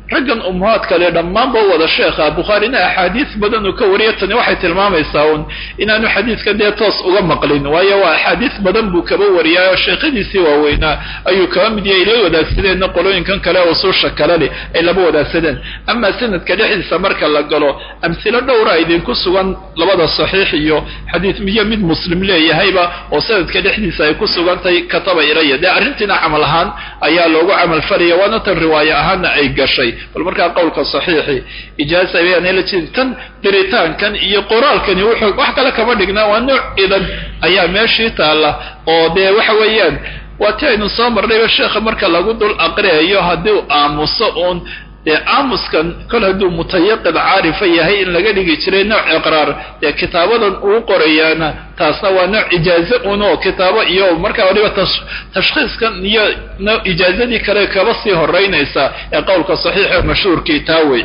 raggan ummahaad kale dhammaanba wada sheekha bukhaarina axaadiis badan uu ka wariya tani waxay tilmaamaysaa un inaanu xadiidka dee toos uga maqlin waayo waa axaadiis badan buu kaba wariyaayo sheekhadiisii waaweynaa ayuu kaba mid yahay ila wadaagsadeenna qolooyinkan kale usuusha kale leh ay laba wadaagsadeen amaa sanadka dhexdiisa marka la galo amhilo dhowra idinku sugan labada saxiix iyo xadiis miyo mid muslim leeyahayba oo sanadka dhexdiisa ay ku sugantahay kataba ilaya dee arrintiina camal ahaan ayaa loogu camal falaya waana tan riwaaye ahaanna ay gashay bal markaa qowlka saxiixi ijaaza ayaanala jeedi tan diritaankan iyo qoraalkani wuxuu wax kale kama dhignaa waa nooc idan ayaa meeshii taalla oo dee waxa weeyaan waa ti aynu soo marnayba sheekha marka lagu dul aqriyayo haddii u aamuso uun dee aamuskan kol hadduu mutayaqid caarifa yahay in laga dhigi jiray nooc iqraar dee kitaabadan uu qorayaana taasna waa nooc ijaaze un oo kitaabo iyo markaa waliba tashkhiiskan iyo ijaazadii kale kaba sii horeynaysa ee qowlka saxiixa mashhuurkii taa wey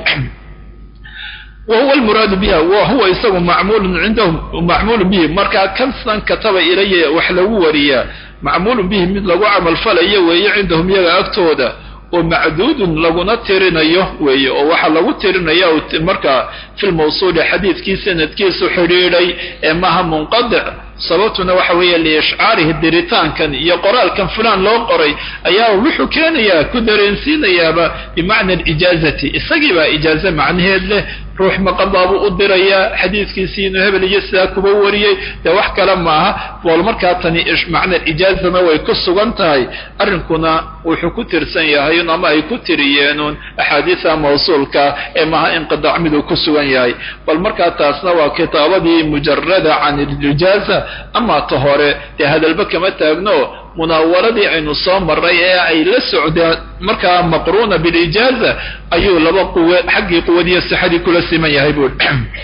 wa huwa almuraadu biha wa huwa isagu macmuulun cindahum macmuulun bihi markaa kansan kataba ilaya wax lagu wariyaa macmuulun bihi mid lagu camalfalayo weeye cindahum iyaga agtooda oo macduudun laguna tirinayo weeye oo waxaa lagu tirinaya markaa fi lmawsuuli xadiidkii sanadkiisu xidhiidhay ee maaha munqadic sababtuna waxa weeye liishcaarihi diritaankan iyo qoraalkan fulaan loo qoray ayaa wuxuu keenayaa ku dareensiinayaaba bimacna alijaazati isagii baa ijaaze macnaheed leh ruux maqadaabuu u dirayaa xadiidkiisii inuu hebel iyo sidaa kuba wariyey dee wax kale maaha bool markaa tani macna ijaazana way ku sugan tahay arrinkuna wuxuu ku tirsan yahay ama ay ku tiriyeenun axaadiisa mawsuulka ee maaha inqidaac miduu ku sugan yahay bal markaa taasna waa kitaabadii mujarada can ilijaaza ama ta hore dee hadalba kama taagno munaawaradii aynu soo maray ee ay la socdeen markaa maqruuna bilijaaza ayuu laba quwe xaggii quwadiiyo sixadii kula siman yahay buui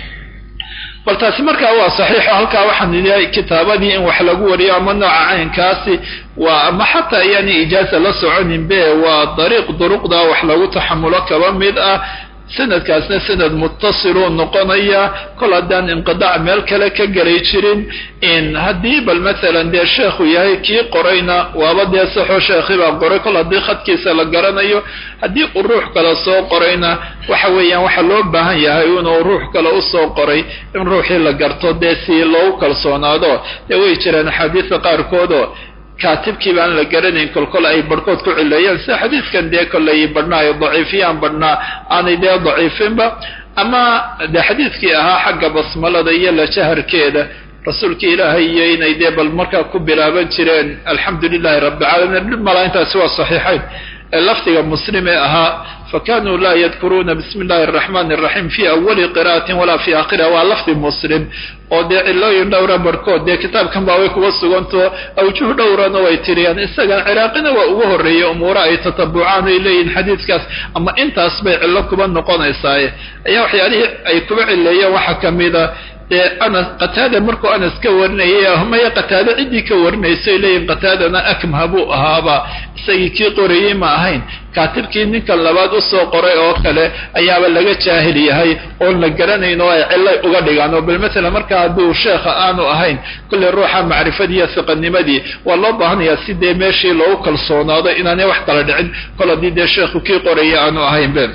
bal taasi markaa waa saxiixo halkaa waxaan idhi kitaabadii in wax lagu wariyo ama nooca caynkaasi waa ama xataa ayaani ijaaza la soconin be waa dariiq duruqda wax lagu taxamulo kaba mid ah sanadkaasna sanad muttasiluu noqonaya kol haddaan inqidaac meel kale ka gelay jirin in haddii bal maalan dee sheekhu yahay kii qorayna waaba dee saxoo sheekhi baa qoray kol haddii khadkiisa la garanayo haddii uu ruux kale soo qorayna waxa weeyaan waxaa loo baahan yahay inuu ruux kale usoo qoray in ruuxii la garto dee si loogu kalsoonaado dee way jiraan axaadiista qaarkoodoo kaatibkii baan la garanayn kolkol ay barhkood ku cileeyaan sida xadiidkan dee kollay badhnaa ay daciifiyaan badhnaa aanay dee daciifinba ama dee xadiidkii ahaa xagga basmalada iyo lajaharkeeda rasuulka ilaahay iyo inay dee bal markaa ku bilaaban jireen alxamdu lilahi rabbi caalamiin dhib malaa intaasi waa saxiixayn ee lafdiga muslim ee ahaa fakanuu laa yadkuruuna bismi illahi araxmani araxiim fi awali qira'atin walaa fi aakhiriha waa lafdi muslim oo dee cilooyin dhowra barhkood dee kitaabkan baa way kuga suganto awjuh dhowrana way tiriyaan isagan ciraaqina waa ugu horreeyey umuura ay tatabucaan ay leeyihin xadiidkaas ama intaas bay cillo kuba noqonaysaaye ayaa waxyaalihii ay kuba cileeyeen waxaa ka mida dee anas qataada markuu anas ka warinayay maya qataado ciddii ka warinaysay leeyihin qataadana akmha buu ahaaba isagii kii qorayey ma ahayn kaatibkii ninkan labaad usoo qoray oo kale ayaaba laga jaahil yahay oon la garanayn oo ay cillay uga dhigaan oo bal maalan markaa hadduu sheekha aanu ahayn kolley ruuxa macrifadii iyo siqanimadii waa loo baahanayaa si dee meeshii loogu kalsoonaado inaanay wax kala dhicin kol haddii dee sheekhu kii qorayay aanu ahayn be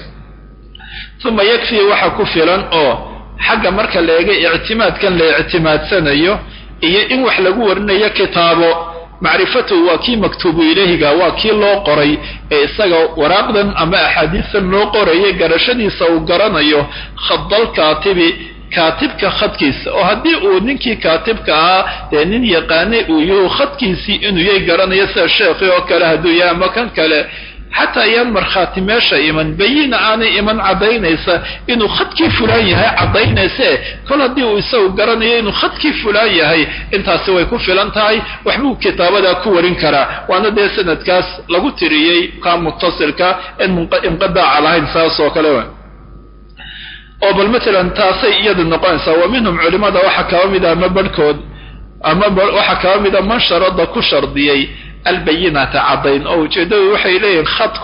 uma yakfii waxa ku filan oo xagga marka la eega ictimaadkan la ictimaadsanayo iyo in wax lagu warinayo kitaabo macrifatuhu waa kii maktuubu ilayhiga waa kii loo qoray ee isaga waraaqdan ama axaadiistan loo qorayay garashadiisa uu garanayo khadal kaatibi kaatibka khadkiisa oo haddii uu ninkii kaatibka ahaa dee nin yaqaanay uu yahu khadkiisii inuu yay garanayo sida sheekhi oo kale hadduu yahay ama kan kale xataa ayaan markhaati meesha iman bayina aanay iman caddaynaysa inuu khadkii fulaan yahay caddaynayse kol haddii uu isagu garanayo inuu khadkii fulaan yahay intaasi way ku filan tahay waxbuu kitaabadaa ku warin karaa waana dee sanadkaas lagu tiriyey kaa muttasilka en inqidaaca lahayn saas oo kale oo bal maalan taasay iyadu noqonaysaa wa minhum culimada waxaa kaba mid a ama barhkood ama waxaa kaba mida man sharada ku shardiyey albayinata caddayn oo ujeeddadu waxay leeyihin khadku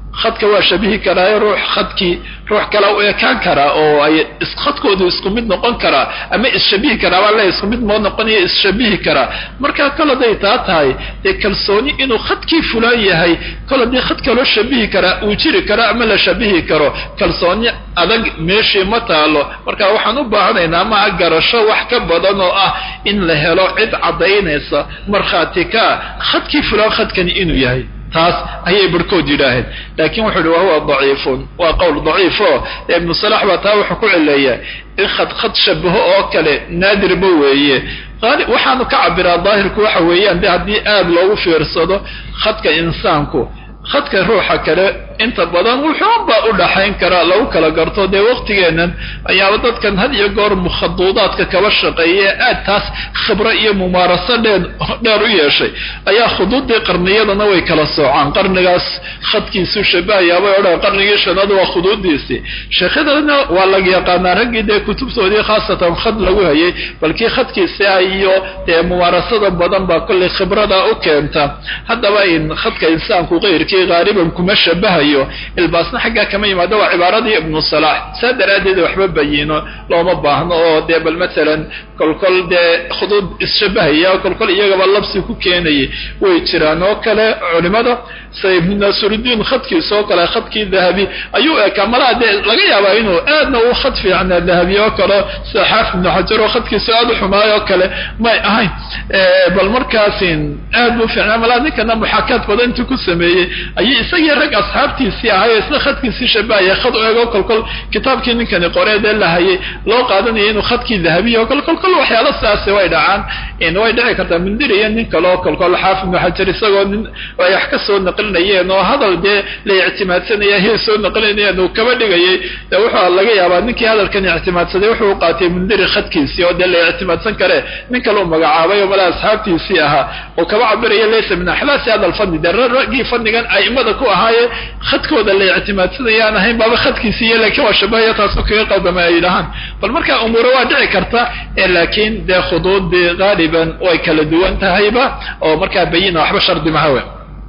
khadka waa shabihi karaayo ruux khadkii ruux kale u ekaan karaa oo ay khadkoodu isku mid noqon karaa ama isshabihi karaa baa le isku mid moo noqonaya isshabihi karaa markaa kol haday taa tahay dee kalsooni inuu khadkii fulaan yahay kol haddii khad kaloo shabihi karaa uu jiri karo ama la shabihi karo kalsooni adag meeshii ma taalo marka waxaan u baahanaynaa maha garasho wax ka badan oo ah in la helo cid caddaynaysa markhaati kaa khadkii fulaan khadkani inuu yahay taas ayay barhkood yidhaaheen laakiin wuxuu ihi wahuwa daciifun waa qowl daciifo ibnu salax baa taa wuxuu ku cileeyaa in khad khad shabaho oo kale naadirba weeye waxaanu ka cabiraa daahirku waxa weeyaan de haddii aada loogu fiirsado khadka insaanku khadka ruuxa kale inta badan wuxuunba u dhaxayn karaa lagu kala garto dee waqtigeennan ayaaba dadkan had iyo goor mukhaduudaadka kaba shaqeeya aad taas khibro iyo mumaaraso dheer dheer u yeeshay ayaa khuduuddii qarniyadana way kala soocaan qarnigaas khadkiisu shabahayaabay odhan qarnigii shanaad waa khuduuddiisii sheekhadana waa laga yaqaanaa raggii dee kutubtoodii khaasatan khad lagu hayay balkii khadkiisi ah iyo dee mumaarasada badan baa kollay khibrada u keenta haddaba in khadka insaanku qeyrkii qaaliban kuma shabahayo ilbaasna xaggaa kama yimaado waa cibaaradii ibnu salaax saa daraaddeed waxba bayino looma baahno oo dee bal matalan kolkol dee khuduud isshabahaya kolkol iyagaba labsi ku keenayay way jiraan oo kale culimada sida ibnu naasirudiin khadkiisa oo kale khadkii dahabi ayuu ekaa malaha dee laga yaabaa inuu aadna u khad fiicnaa dahabi oo kale sida xaafid ibnu xajar oo khadkiisa aada u xumaay oo kale may ahayn bal markaasin aad buu fiicnaa malaha ninkana muxaakaad badan intuu ku sameeyey ayay isagii rag asxaabtiisii ahay oo isla khadkiisii shabahaya khad u ego kolkol kitaabkii ninkani qoreedee la hayay loo qaadanaya inuu khadkii dahabiya o kol kolkol waxyaala sidaasi way dhacaan way dhici kartaa mundir iyo nin kale oo kolkol xaafid ibnu xajar isagoo nin ay wax ka soo naqlinayeen oo hadal dee la ictimaadsanaya hay soo naqlinayeen uu kaba dhigayay de wuxuu laga yaabaa ninkii hadalkan ictimaadsaday wuxuu qaatay mundiri khadkiisii oo dee la ictimaadsan kare nin kale u magacaabay oo mala asxaabtiisii ahaa oo kaba cabiraya laysa min axlaasi hada alfadli dee raggii fadnigan aimada ku ahaaye khadkooda la ictimaadsanaya aan ahayn baaba khadkiisiiyo laakiin waa shabahaya taasu kaga qaldamay ay yidhahaan bal marka umuure waa dhici karta laakiin dee khuduudii qaaliban way kala duwan tahayba oo markaa bayina waxba shardi mahawe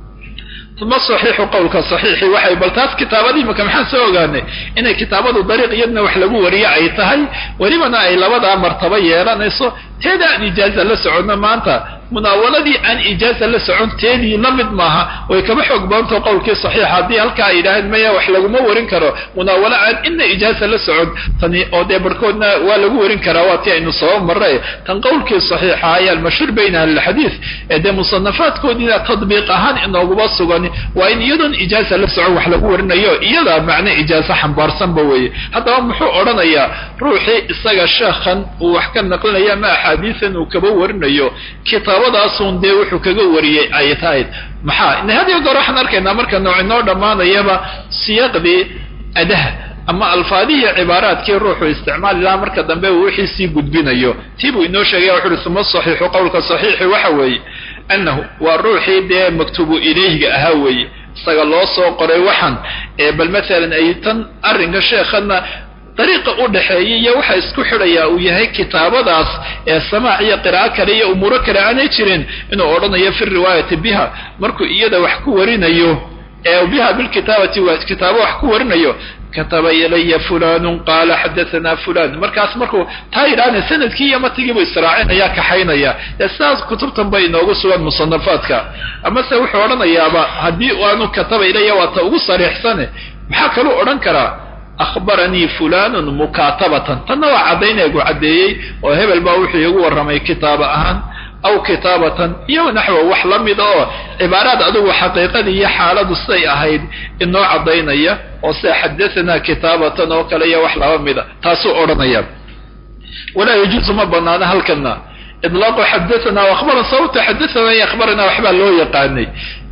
uma saxiixu qowlka saxiixi waxay bal taas kitaabadii maka maxaan soo ogaanay inay kitaabadu dariiq iyadna wax lagu wariyo ay tahay welibana ay labadaa martaba yeelanayso teeda aan ijaaza la soconno maanta munaawaladii aan ijaaza la socon teedii la mid maaha way kaba xoog badantao qowlkii saxiixa haddii halkaa ay yidhaaheen maya wax laguma warin karo munaawalo aan inna ijaaza la socon tani oo dee barhkoodna waa lagu warin karaa waa tii aynu soo marray tan qowlkii saxiixa ayaa almashhuur bayna ahlilxadiid ee dee musanafaadkoodiina tadbiiq ahaan inooguba sugan waa in iyadoon ijaaza la socon wax lagu warinayo iyadaa macne ijaazo xambaarsanba weeye haddaba muxuu odhanayaa ruuxii isaga sheekhan uu wax ka naqlinaya ama axaadiisan uu kaba warinayo kitaabadaasun dee wuxuu kaga wariyey ay tahayd maxaa had iyo goor waxaan arkaynaa marka nooc inoo dhammaanayaba siyaaqdii adaha ama alfaadihii cibaaraadkii ruuxu isticmaali lahaa marka dambe uu wixii sii gudbinayo tii buu inoo sheegaya wuxu uhi suma saxiixu qowlka saxiixi waxa weeye annahu waa ruuxii dee maktubu ilayhiga ahaa weeye isaga loo soo qoray waxan ee bal matalan ay tan arrinka sheekhana dariiqa u dhaxeeya iyo waxa isku xidhayaa uu yahay kitaabadaas ee samaac iyo qiraa'o kale iyo umuuro kale aanay jirin inuu odhanayo fi riwaayati biha markuu iyada wax ku warinayo ee biha bilkitaabati kitaabo wax ku warinayo kataba ilaya fulanun qaala xadathana fulan markaas markuu taa yidhaahna sanadkii iyo matigiibu israacinaya kaxaynaya ee sidaas kutubtan bay inoogu sugan musanafaadka amase wuxuu odhanayaaba haddii aanu kataba ilaya waa ta ugu sariixsane maxaa kaluu odhan karaa akhbaranii fulanun mukaatabatan tanna waa caddaynaygu caddeeyey oo hebel baa wuxuu iigu warramay kitaaba ahaan aw kitaabatan iyo naxwa wax la mida oo cibaaraad adigu xaqiiqadii iyo xaaladu siday ahayd inoo caddaynaya oo sida xadathana kitaabatan oo kale iyo wax laba mida taasuu odhanaya walaa yajuusu ma banaana halkana idlaaqu xadathana akhbaran sababta xadathana iyo akhbarana waxbaa loo yaqaanay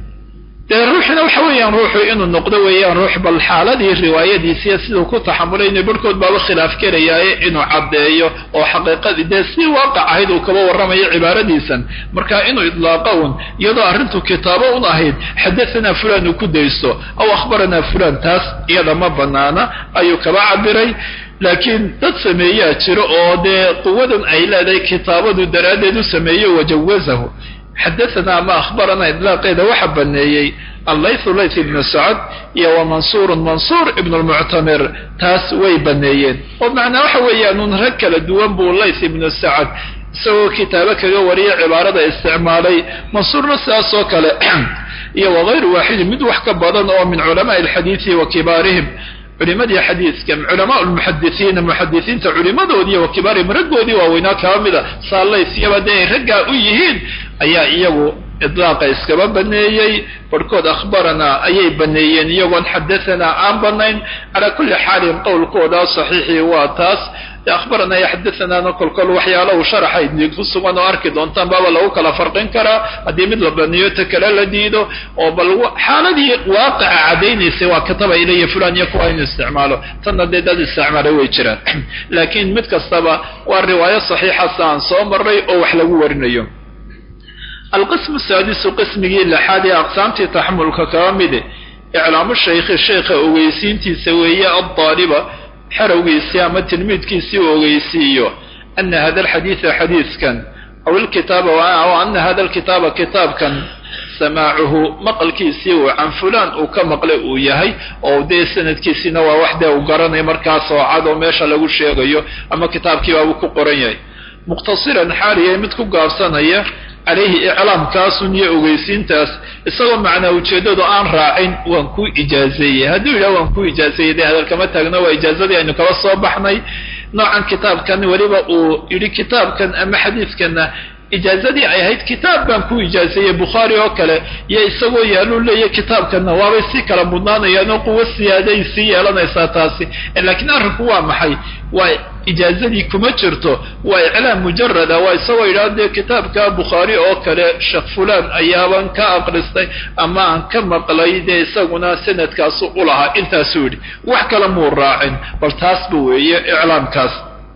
dee ruuxina waxa weeyaan ruuxu inuu noqdo weeyaan ruux bal xaaladii riwaayadiisiiyo siduu ku taxamulay inay barhkood baaba khilaaf karayaaye inuu caddeeyo oo xaqiiqadii dee si waaqac ahayd uu kaba warramayo cibaaradiisan marka inuu idlaaqa un iyadoo arrintu kitaabo un ahayd xadathana fulan uu ku daysto aw akhbaranaa fulan taas iyada ma banaana ayuu kaba cabiray laakiin dad sameeyaa jiro oo dee quwadan ay leedahay kitaabadu daraaddeed u sameeyo wajawazahu xadathana ama akhbarana idlaaqeeda waxa baneeyey allaythu layth ibnu sacad iyo wa mansuurun mansuur ibnu lmuctamir taas way baneeyeen oo macnaa waxa weeyaan un rag kala duwan buu layth ibnu sacad isagoo kitaabo kaga wariya cibaarada isticmaalay mansuurna sidaas oo kale iyo wagayru waaxidin mid wax ka badan oo min culamaai alxadiidi wa kibaarihim culimadii xadiidka culamaa lmuxadisiina muxadisiinta culimadoodii wa kibaarihim raggoodii waaweynaa kaba mida saalaysyaba dee ay raggaa u yihiin ayaa iyagu idlaaqa iskaba baneeyey barhkood akhbaranaa ayay baneeyeen iyagoon xadahanaa aan banayn calaa kulli xaalin qowlkooda saxiixii waa taas akhbaranaa iyo xadathanaana kolkol waxyaala uu sharaxa idin ku sugan oo arki doontaan baaba lagu kala farqin karaa haddii mid la baneeyo ta kale la diido oo bal xaaladii waaqica caddaynaysay waa kataba ilaya fulan iyo kuwa inu isticmaalo tanna dee dad isticmaalay way jiraan laakiin mid kastaba waa riwaayo saxiixa saan soo maray oo wax lagu warinayo alqismu saadisu qismigii lixaad ee aqsaamtii taxamulka kaba mide iclaamu shaykhi sheekha ogeysiintiisa weeye addaaliba xerowgiisii ama tilmiidkiisii uu ogeysiiyo ana hada alxadiida xadiidkan aw ilkitaaba aw ana hada alkitaaba kitaabkan samaacuhu maqalkiisii uu can fulaan uu ka maqlay uu yahay oo dee sanadkiisiina waa wax dee uu garanaya markaas oo cad oo meesha lagu sheegayo ama kitaabkiibaabuu ku qoran yahay muqhtasiran xaaliya mid ku gaabsanaya calayhi iclaamkaasun iyo ogeysiintaas isagoo macnaa ujeeddadu aan raacin waan ku ijaazeeyey hadduu yidhaha waan ku ijaazeeyey dee hadalkama taagno waa ijaazadii aynu kaba soo baxnay noocan kitaabkan weliba uu yidhi kitaabkan ama xadiidkanna ijaazadii ay ahayd kitaab baan ku ijaazeeyey bukhaari oo kale iyo isagoo yaaluu leeyahy kitaabkanna waabay si kala mudnaanayaan oo quwo siyaaday sii yeelanaysaa taasi laakiin arrinku waa maxay waa ijaazadii kuma jirto waa iclaam mujarada waa isagoo yidhaha dee kitaabka bukhaari oo kale sheekh fulaan ayaaban ka aqristay ama aan ka maqlay dee isaguna sanadkaasu u lahaa intaasuu yidhi wax kale muu raacin bal taasba weeye iclaamkaas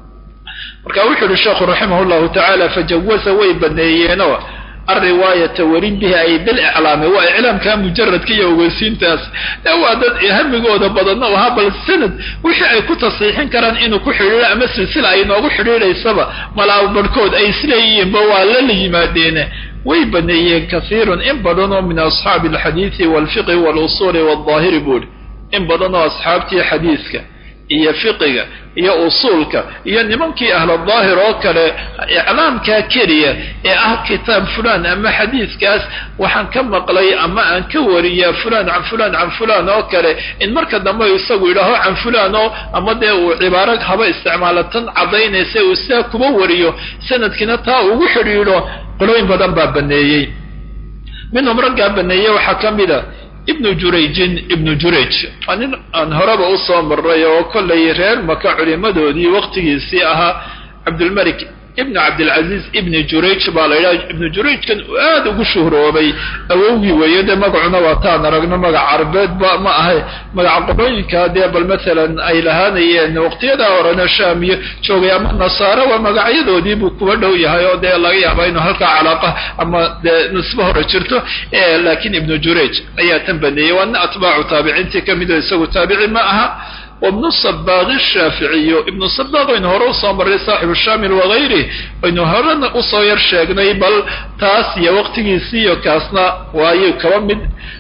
marka wuxuu yihi sheekhu raximah llahu tacaala fajawaza way baneeyeenoo alriwaayata warin bihi ay biliclaami waa iclaamka mujaradka iyo ogeysiintaas waa dad hamigooda badanna ahaa bal sanad wixii ay ku tasiixin karaan inuu ku xidhiiro ama silsila ay noogu xidhiidhaysaba malaa barhkood ay isleeyihiinba waa lala yimaadeene way baneeyeen kasiirun in badan oo min asxaabi alxadiidi walfiqhi walusuuli waldaahiri buuri in badan oo asxaabtii xadiidka iyo fiqiga iyo usuulka iyo nimankii ahladaahir oo kale iclaamkaa keliya ee ah kitaab fulaan ama xadiidkaas waxaan ka maqlay ama aan ka wariyaa fulaan can fulaan can fulaan oo kale in marka dambe isagu yidhaaho can fulaan oo ama dee uu cibaaro haba isticmaalo tan caddaynaysa uu sidaa kuba wariyo sanadkiina taa ugu xidhiidho qolooyin badan baa baneeyey minhum raggaa baneeyey waxaa ka mida ibnu jurayjin ibnu jurayj waa nin aan horeba usoo maray oo kollay reer maka culimadoodii waqtigiisii ahaa cabdulmalik ibnu cabdilcaziiz ibni jurayj baa la yidhaha ibnu jurayjkan uu aada ugu shuhroobay awowgii weeye dee magacuna waa taan aragno magac carbeedba ma ahay magaca qolooyinka dee bal masalan ay lahaanayeen waqtiyadaa horena shaam iyo joogay ama nasaare waa magacyadoodii buu kuwa dhow yahay oo dee laga yaaba inuu halkaa calaaqa ama dee nisbo hore jirto laakiin ibnu jurayj ayaa tan baneeyey waa nin atbaacu taabiciintii ka mid oo isagu taabici ma aha wibnu sabaaqi shaaficiyo ibnu sabaaq aynu hore usoo marray saaxibu shaamil wagayrih aynu horena usoo yar sheegnay bal taas iyo waqtigiisiiyo kaasna waayu kaba mid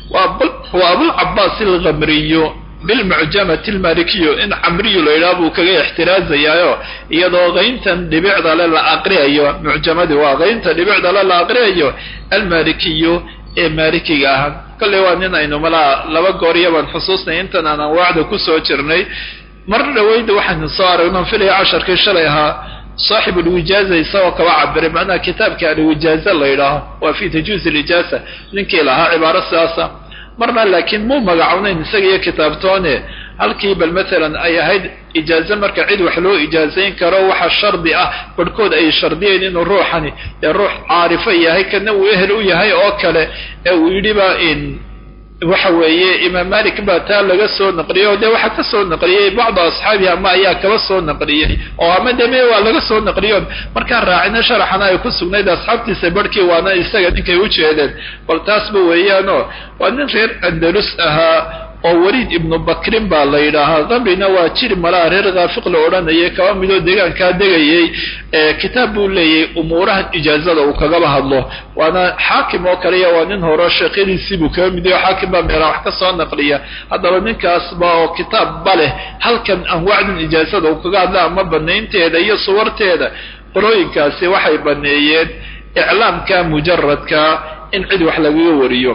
waa abulcabaas alkamriyo bilmucjamati almalikiyo in camriyu la yidhaha buu kaga ixtiraazayaayo iyadoo qayntan dhibicda le la aqriyayo mucjamadii waa qaynta dhibicda le la aqriyayo almalikiyo ee maalikiga ahaa kolley waa nin aynu malaa laba gooriya baan xusuusnay intan aan anwaacda kusoo jirnay mar dhaweyda waxaynu soo aragno filaya casharkii shalay ahaa saaxib alwijaaza isagoo kaba cabiray macnaha kitaabka alwijaaza la yidhaaho waa fi tajuuz alijaasa ninkii lahaa cibaaro sidaasa marna laakiin muu magacownayn isaga iyo kitaabtoone halkii bal maalan ay ahayd ijaaze marka cid wax loo ijaazayn karo waxa shardi ah barhkood ay shardiyeen inuu ruuxani ee ruux caarifo yahay kana uu ehel u yahay oo kale ee uu yidhiba in waxa weeye imaam malik baa taa laga soo naqliyey oo dee waxaa ka soo naqliyey bacdu asxaabihi ama ayaa kaba soo naqliyey oo ama deme waa laga soo naqliyo markaan raacina sharaxana ay ku sugnayd asxaabtiisa barhkii waana isaga ninkay u jeedeen bal taasba weeyaanoo waa nin reer andalus ahaa oo weliid ibnu bakrin baa la yidhaahaa kamrina waa jiri malaha reer khaafiq la odhanayay kaba midoo deegaankaa degayay kitaab buu leeyahay umuurahan ijaazada uu kagaba hadlo waana xaakim oo kaliya waa nin horo sheekyadiisii buu kaga mid yaho xaakim baa meela wax ka soo naqliya haddaba ninkaasba oo kitaab ba leh halkan anwaacdan ijaazada uu kaga hadla ama banaynteeda iyo suwarteeda qolooyinkaasi waxay baneeyeen iclaamka mujaradka in cid wax lagaga wariyo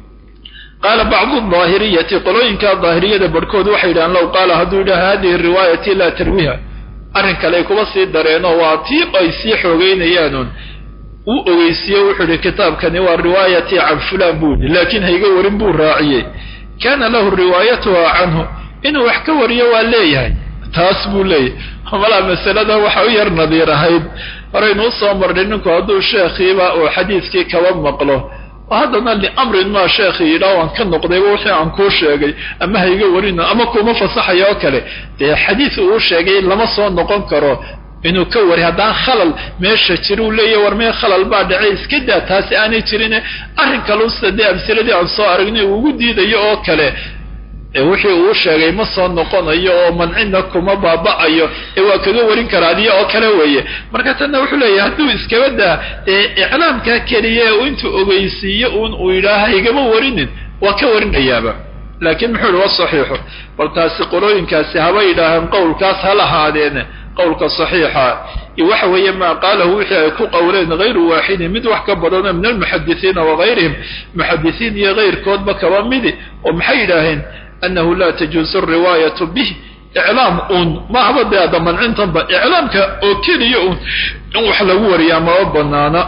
qaala bacdu daahiriyati qolooyinka daahiriyada barhkood waxay yidhahaan low qaala hadduu yidhaha hadihi riwaayati laa tarwiha arrin kale ay kuba sii dareenoo waa tii ay sii xoogeynayaanuun uu ogeysiiye wuxuu yihi kitaabkani waa riwaayatii can fulaan buu yihi laakiin hayga warin buu raaciyey kaana lahu riwaayatuha canhu inuu wax ka wariyo waa leeyahay taas buu leeyahay malaa masalada waxa u yar nadiir ahayd horeynuu soo marnay ninku hadduu sheekhiiba uu xadiiskii kaba maqlo haddana liamrin maa sheekhi yidhaa waan ka noqdayba wixii aan kuu sheegay ama hayga warina ama kuma fasaxaya oo kale dee xadiis uu sheegay lama soo noqon karo inuu ka wari haddaan khalal meesha jira uu leeyahy war mee khalal baa dhacay iska daa taasi aanay jirine arrin kaluusta dee amsiladii aan soo aragnay uu ugu diidayo oo kale wixii uu sheegay ma soo noqonayo oo mancina kuma baaba'ayo ee waa kaga warin karaa adiya oo kale weeye marka tanna wuxuu leeyahay hadduu iskaba daa ee iclaamkaa keliya intuu ogeysiiyo uun uu yidhaaha igama warinin waa ka warinayaaba laakiin muxuu yihi wa saxiixu bal taasi qolooyinkaasi haba yidhaahaan qowlkaas ha lahaadeene qowlka saxiixa iyo waxa weeye maa qaalahu wixii ay ku qowleen hayru waaxidin mid wax ka badanoo min almuxadisiina wagayrihim muxadisiin iyo kayrkoodba kaba midi oo maxay yidhaaheen anahu laa tajuuzu riwaayatu bih iclaam uun mahaba dee adda mancintanba iclaamka oo keliya uun in wax lagu wariyaa maba banaana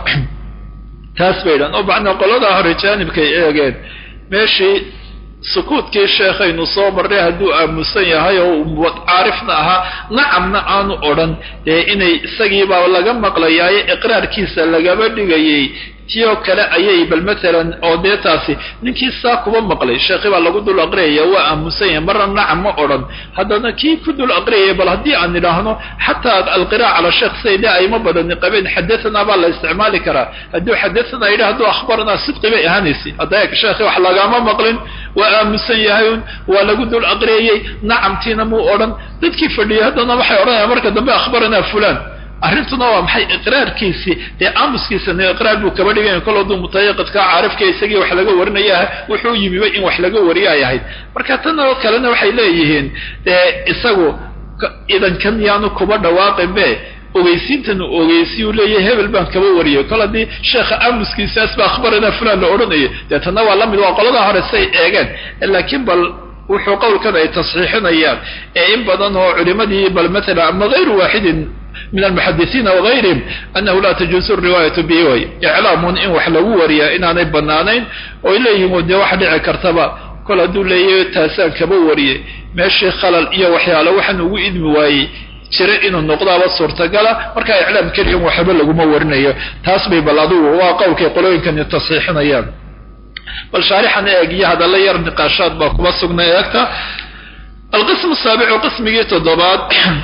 taas bay yidhahan oo macnaa qoladaa hore jaanibkay eegeen meeshii sukuudkii sheekhaynu soo marray hadduu aamusan yahay oo caarifna ahaa nacamna aanu odhan dee inay isagiibaa laga maqlayaayo iqraarkiisa lagaba dhigayay tiyoo kale ayay bal maalan oo dee taasi ninkii saa kuba maqlay sheekhi baa lagu dul aqriyaya waa aamusan yahay marna nacam ma odhan haddana kii ku dul aqriyaya bal haddii aan idhaahno xataa alqiraa'a cala sheekh sayde ayma badani qabeen xadathana baa la isticmaali karaa hadduu xadathana yidhi hadduu akhbaranaa sidqi bay ahaanaysa hadda sheekhi wax lagama maqlin waa aamusan yahay un waa lagu dul aqriyayay nacamtiina muu odhan dadkii fadhiyay haddana waxay odhanayaan marka dambe akhbaranaa fulan arrintuna waa maxay iqraarkiisii dee aamuskiisana iqraar buu kaba dhiganya kol hadduu mutayaqidka caarifka isagii wax laga warinaya wuxuu yimiba in wax laga wariyo ay ahayd marka tan oo kalena waxay leeyihiin dee isagu idankan yaanu kuba dhawaaqin be ogeysiintan uu ogeysiyu leeyahay hebel baan kaba wariyay kol haddii sheekha aamuskiisaas ba akhbarana fulan la odhanayay dee tanna waa lamid waa qoladaa hore say eegeen laakiin bal wuxuu qowlkan ay tasxiixinayaan ee in badan oo culimadii bal maalan ama hayru waaxidin min almuxadisiina wagayrihim anahu laa tajuuzu riwaayatu bihi way iclaamun in wax lagu wariyaa inaanay banaanayn oo ay leeyihin dee waxa dhici kartaba kol hadduu leeyahay taasaan kaba wariyay meeshii khalal iyo waxyaalo waxaan ugu idmi waayey jira inuu noqdaaba suurtagala markaa iclaam keliyan waxba laguma warinayo taas bay bal adugu waa qowlkay qolooyinkani tasxiixinayaan bal shaarixan eeg iyo hadalla yar niqaashaad baa kuma sugna eegta alqismu saabicu qismigii toddobaad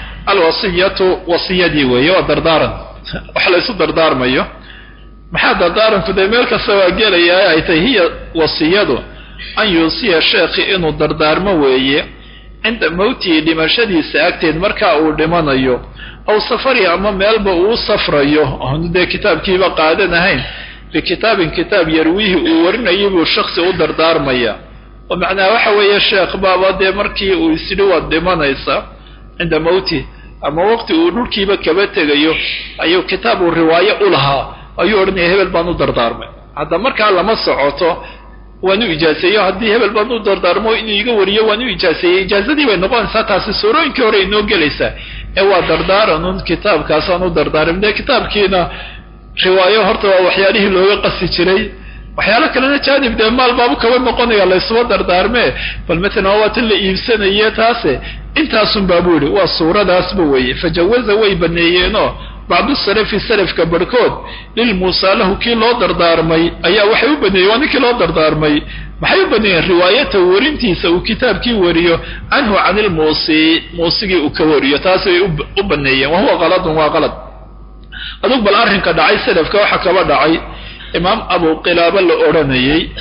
alwasiyatu wasiyadii weeye waa dardaaran wax laysu dardaarmayo maxaa dardaaranku dee meel kasta waa gelayaa ay tahay hiya wasiyadu an yuusiya sheekhi inuu dardaarmo weeye cinda mawtihi dhimashadiisa agteed markaa uu dhimanayo aw safari ama meelba uu safrayo oonu dee kitaabkiiba qaadan ahayn bikitaabin kitaab yarwiihi uu warinayay buu shaksi u dardaarmaya oo macnaha waxa weeye sheekh baaba dee markii uu isidhi waad dhimanaysa cinda mawtih ama waqti uu dhulkiiba kaba tegayo ayuu kitaab uu riwaayo u lahaa ayuu odhanaya hebel baan u dardaarmay hadda markaa lama socoto waan u ijaaseeyo haddii hebel baan u dardaarmo inuu iga wariyo waan u ijaaseeyey ijaazadii bay noqonaysaa taasi suurooyinkii hore inoo gelaysaa ee waa dardaaranun kitaabkaasaan u dardaarmay dee kitaabkiina riwaayo horta waa waxyaalihii looga qasi jiray waxyaalo kalena jaanib dee maal baabu kaba noqonaya laysuba dardaarmee bal matalan waa tan la iibsanaye taase intaasun baabu yihi waa suuradaasba weeye fajawaza way baneeyeenoo bacdu salafi salafka barhkood lilmuusaa lahu kii loo dardaarmay ayaa waxay u baneeyeen waa ninkii loo dardaarmay maxay u baneeyeen riwaayata warintiisa uu kitaabkii wariyo canhu can ilmuusi muusigii uu ka wariyo taas bay u baneeyeen wahuwa qaladun waa qalad adug bal arrinka dhacay salafka waxa kaba dhacay imaam abu qilaaba la odhanayey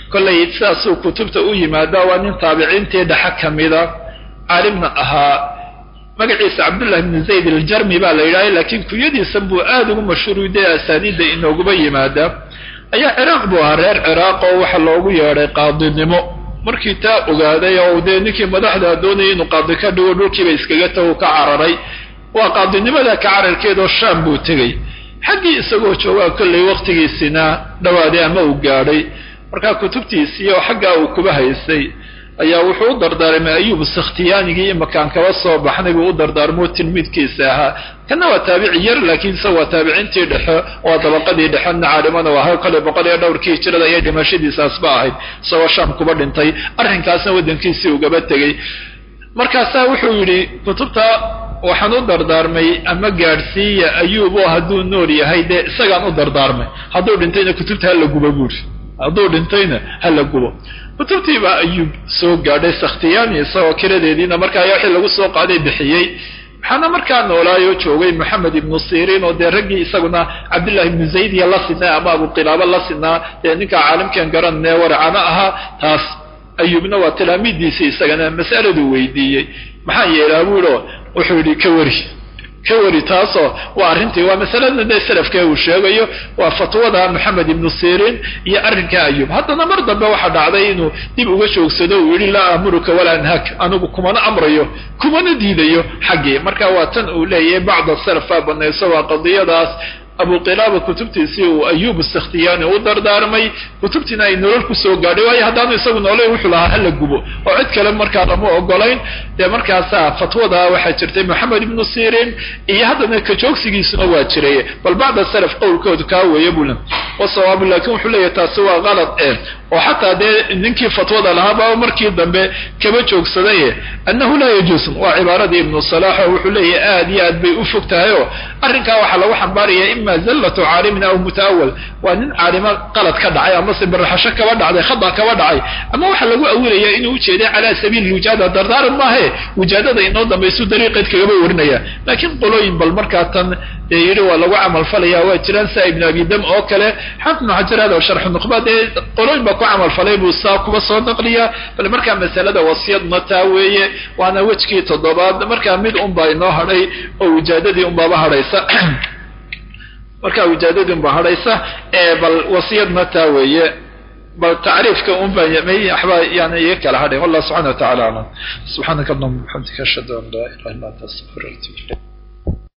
kollay sidaasuu kutubta u yimaada waa nin taabiciintii dhexe ka mida caalimna ahaa magaciisa cabdullahi bni zayd aljarmi baa la yidhahha laakiin kunyadiisan buu aada ugu mashhuuriday asaaniidda inooguba yimaada ayaa ciraaq buu ahaa reer ciraaq oo waxa loogu yeedhay qaadinimo markii taa ogaaday oo dee ninkii madaxda doonayay inuu qaadi ka dhigo dhulkiiba iskaga tago ka cararay waa qaadinimada ka cararkeedoo shaam buu tegey xaggii isagoo joogaa kollay waktigiisina dhawaaday ama uu gaadhay markaa kutubtiisii oo xaggaa uu kuba haysay ayaa wuxuu u dardaarmay ayuub sakhtiyaanigii imakaan kaba soo baxnay buu u dardaarmoo tilmiidkiisa ahaa kana waa taabici yar laakiin isaga waa taabiciintii dhexe waa dabaqadii dhexena caalimana waa kale boqol iyo dhowrkii hijrada ayay dhimashadiisaasba ahayd isagoo shaam kuba dhintay arrinkaasna waddankiisii ugaba tegey markaasaa wuxuu yidhi kutubta waxaan u dardaarmay ama gaadhsiiya ayuub oo hadduu nool yahay dee isagaan u dardaarmay hadduu dhintayna kutubta hala gubo buuri hadduu dhintayna hala gubo kutubtii baa ayuub soo gaadhay sakhtiyaani isagoo kiradeediina markaa wixii lagu soo qaaday bixiyey waxaana markaa noolaayoo joogay moxamed ibnu siriin oo dee raggii isaguna cabdullahi ibnu zaydiya la sinaa ama abuqilaaba la sinaa dee ninkaa caalimkan garanee waracana ahaa taas ayuubna waa talaamiiddiisii isagana mas'aladuu weydiiyey maxaa yeelaa buuo wuxuu yidhi ka wari ka wari taasoo waa arrintii waa masalada dee salafkee uu sheegayo waa fatwada moxamed ibnu siriin iyo arrinka ayuub haddana mar dambe waxaa dhacday inuu dib uga joogsado uu yidhi laa amuruka walaa anhaak anigu kumana amrayo kumana diidayo xaggii marka waa tan uu leeyahay bacda salaf baa banayso waa qadiyadaas abuqilaaba kutubtiisii uu ayuub sakhtiyaani u dardaarmay kutubtiina ay nolol kusoo gaadhay waayo haddaanu isagu noolay wuxuu lahaa hala gubo oo cid kale markaa lama ogolayn dee markaasaa fatwada waxaa jirtay moxamed ibnu siriin iyo haddana ka joogsigiisuna waa jiray bal bacda salaf qowlkoodu kaa weeye bula wasawaabu laakiin wuxuu leeyahay taasi waa qalad eh oo xataa dee ninkii fatwada lahaaba markii dambe kaba joogsaday annahu laa yajuus waa cibaaradii ibnu salaax oo wuxuu leeyahay aad iyo aad bay u fog tahay oo arrinkaa waxaa lagu xambaaraya ima zallatu caalimin aw mutaawal waa nin caalimo qalad ka dhacay amase baraxasho kaba dhacday khada kaba dhacay ama waxaa lagu awilaya inuu ujeeday calaa sabiili wijaada dardaaran maahe wijaadada inoo dambaysu dariiqeed kagaba warinaya laakiin qolooyin bal markaa tan dee yidhi waa lagu camalfalaya waa jiraan saa ibnu abi dam oo kale xafid ibnu xajar hada sharxu nuqba dee qolooyin baa ku camalfalay buu saa kuba soo naqliya bal markaa masalada wasiyadna taa weeye waana wejkii toddobaad markaa mid unbaa inoo hadhay oo wijaadadii unbaaba hadhaysa markaa wijaadadii unbaa hadhaysa bal wasiyadna taa weeye bal tacriifka unbaa waxbaa yani iga kala hadhay wallah subxana wa tacala aclam subxaanaka allahuma bixamdika ashhadu an laa ilaha illa anta astaqfir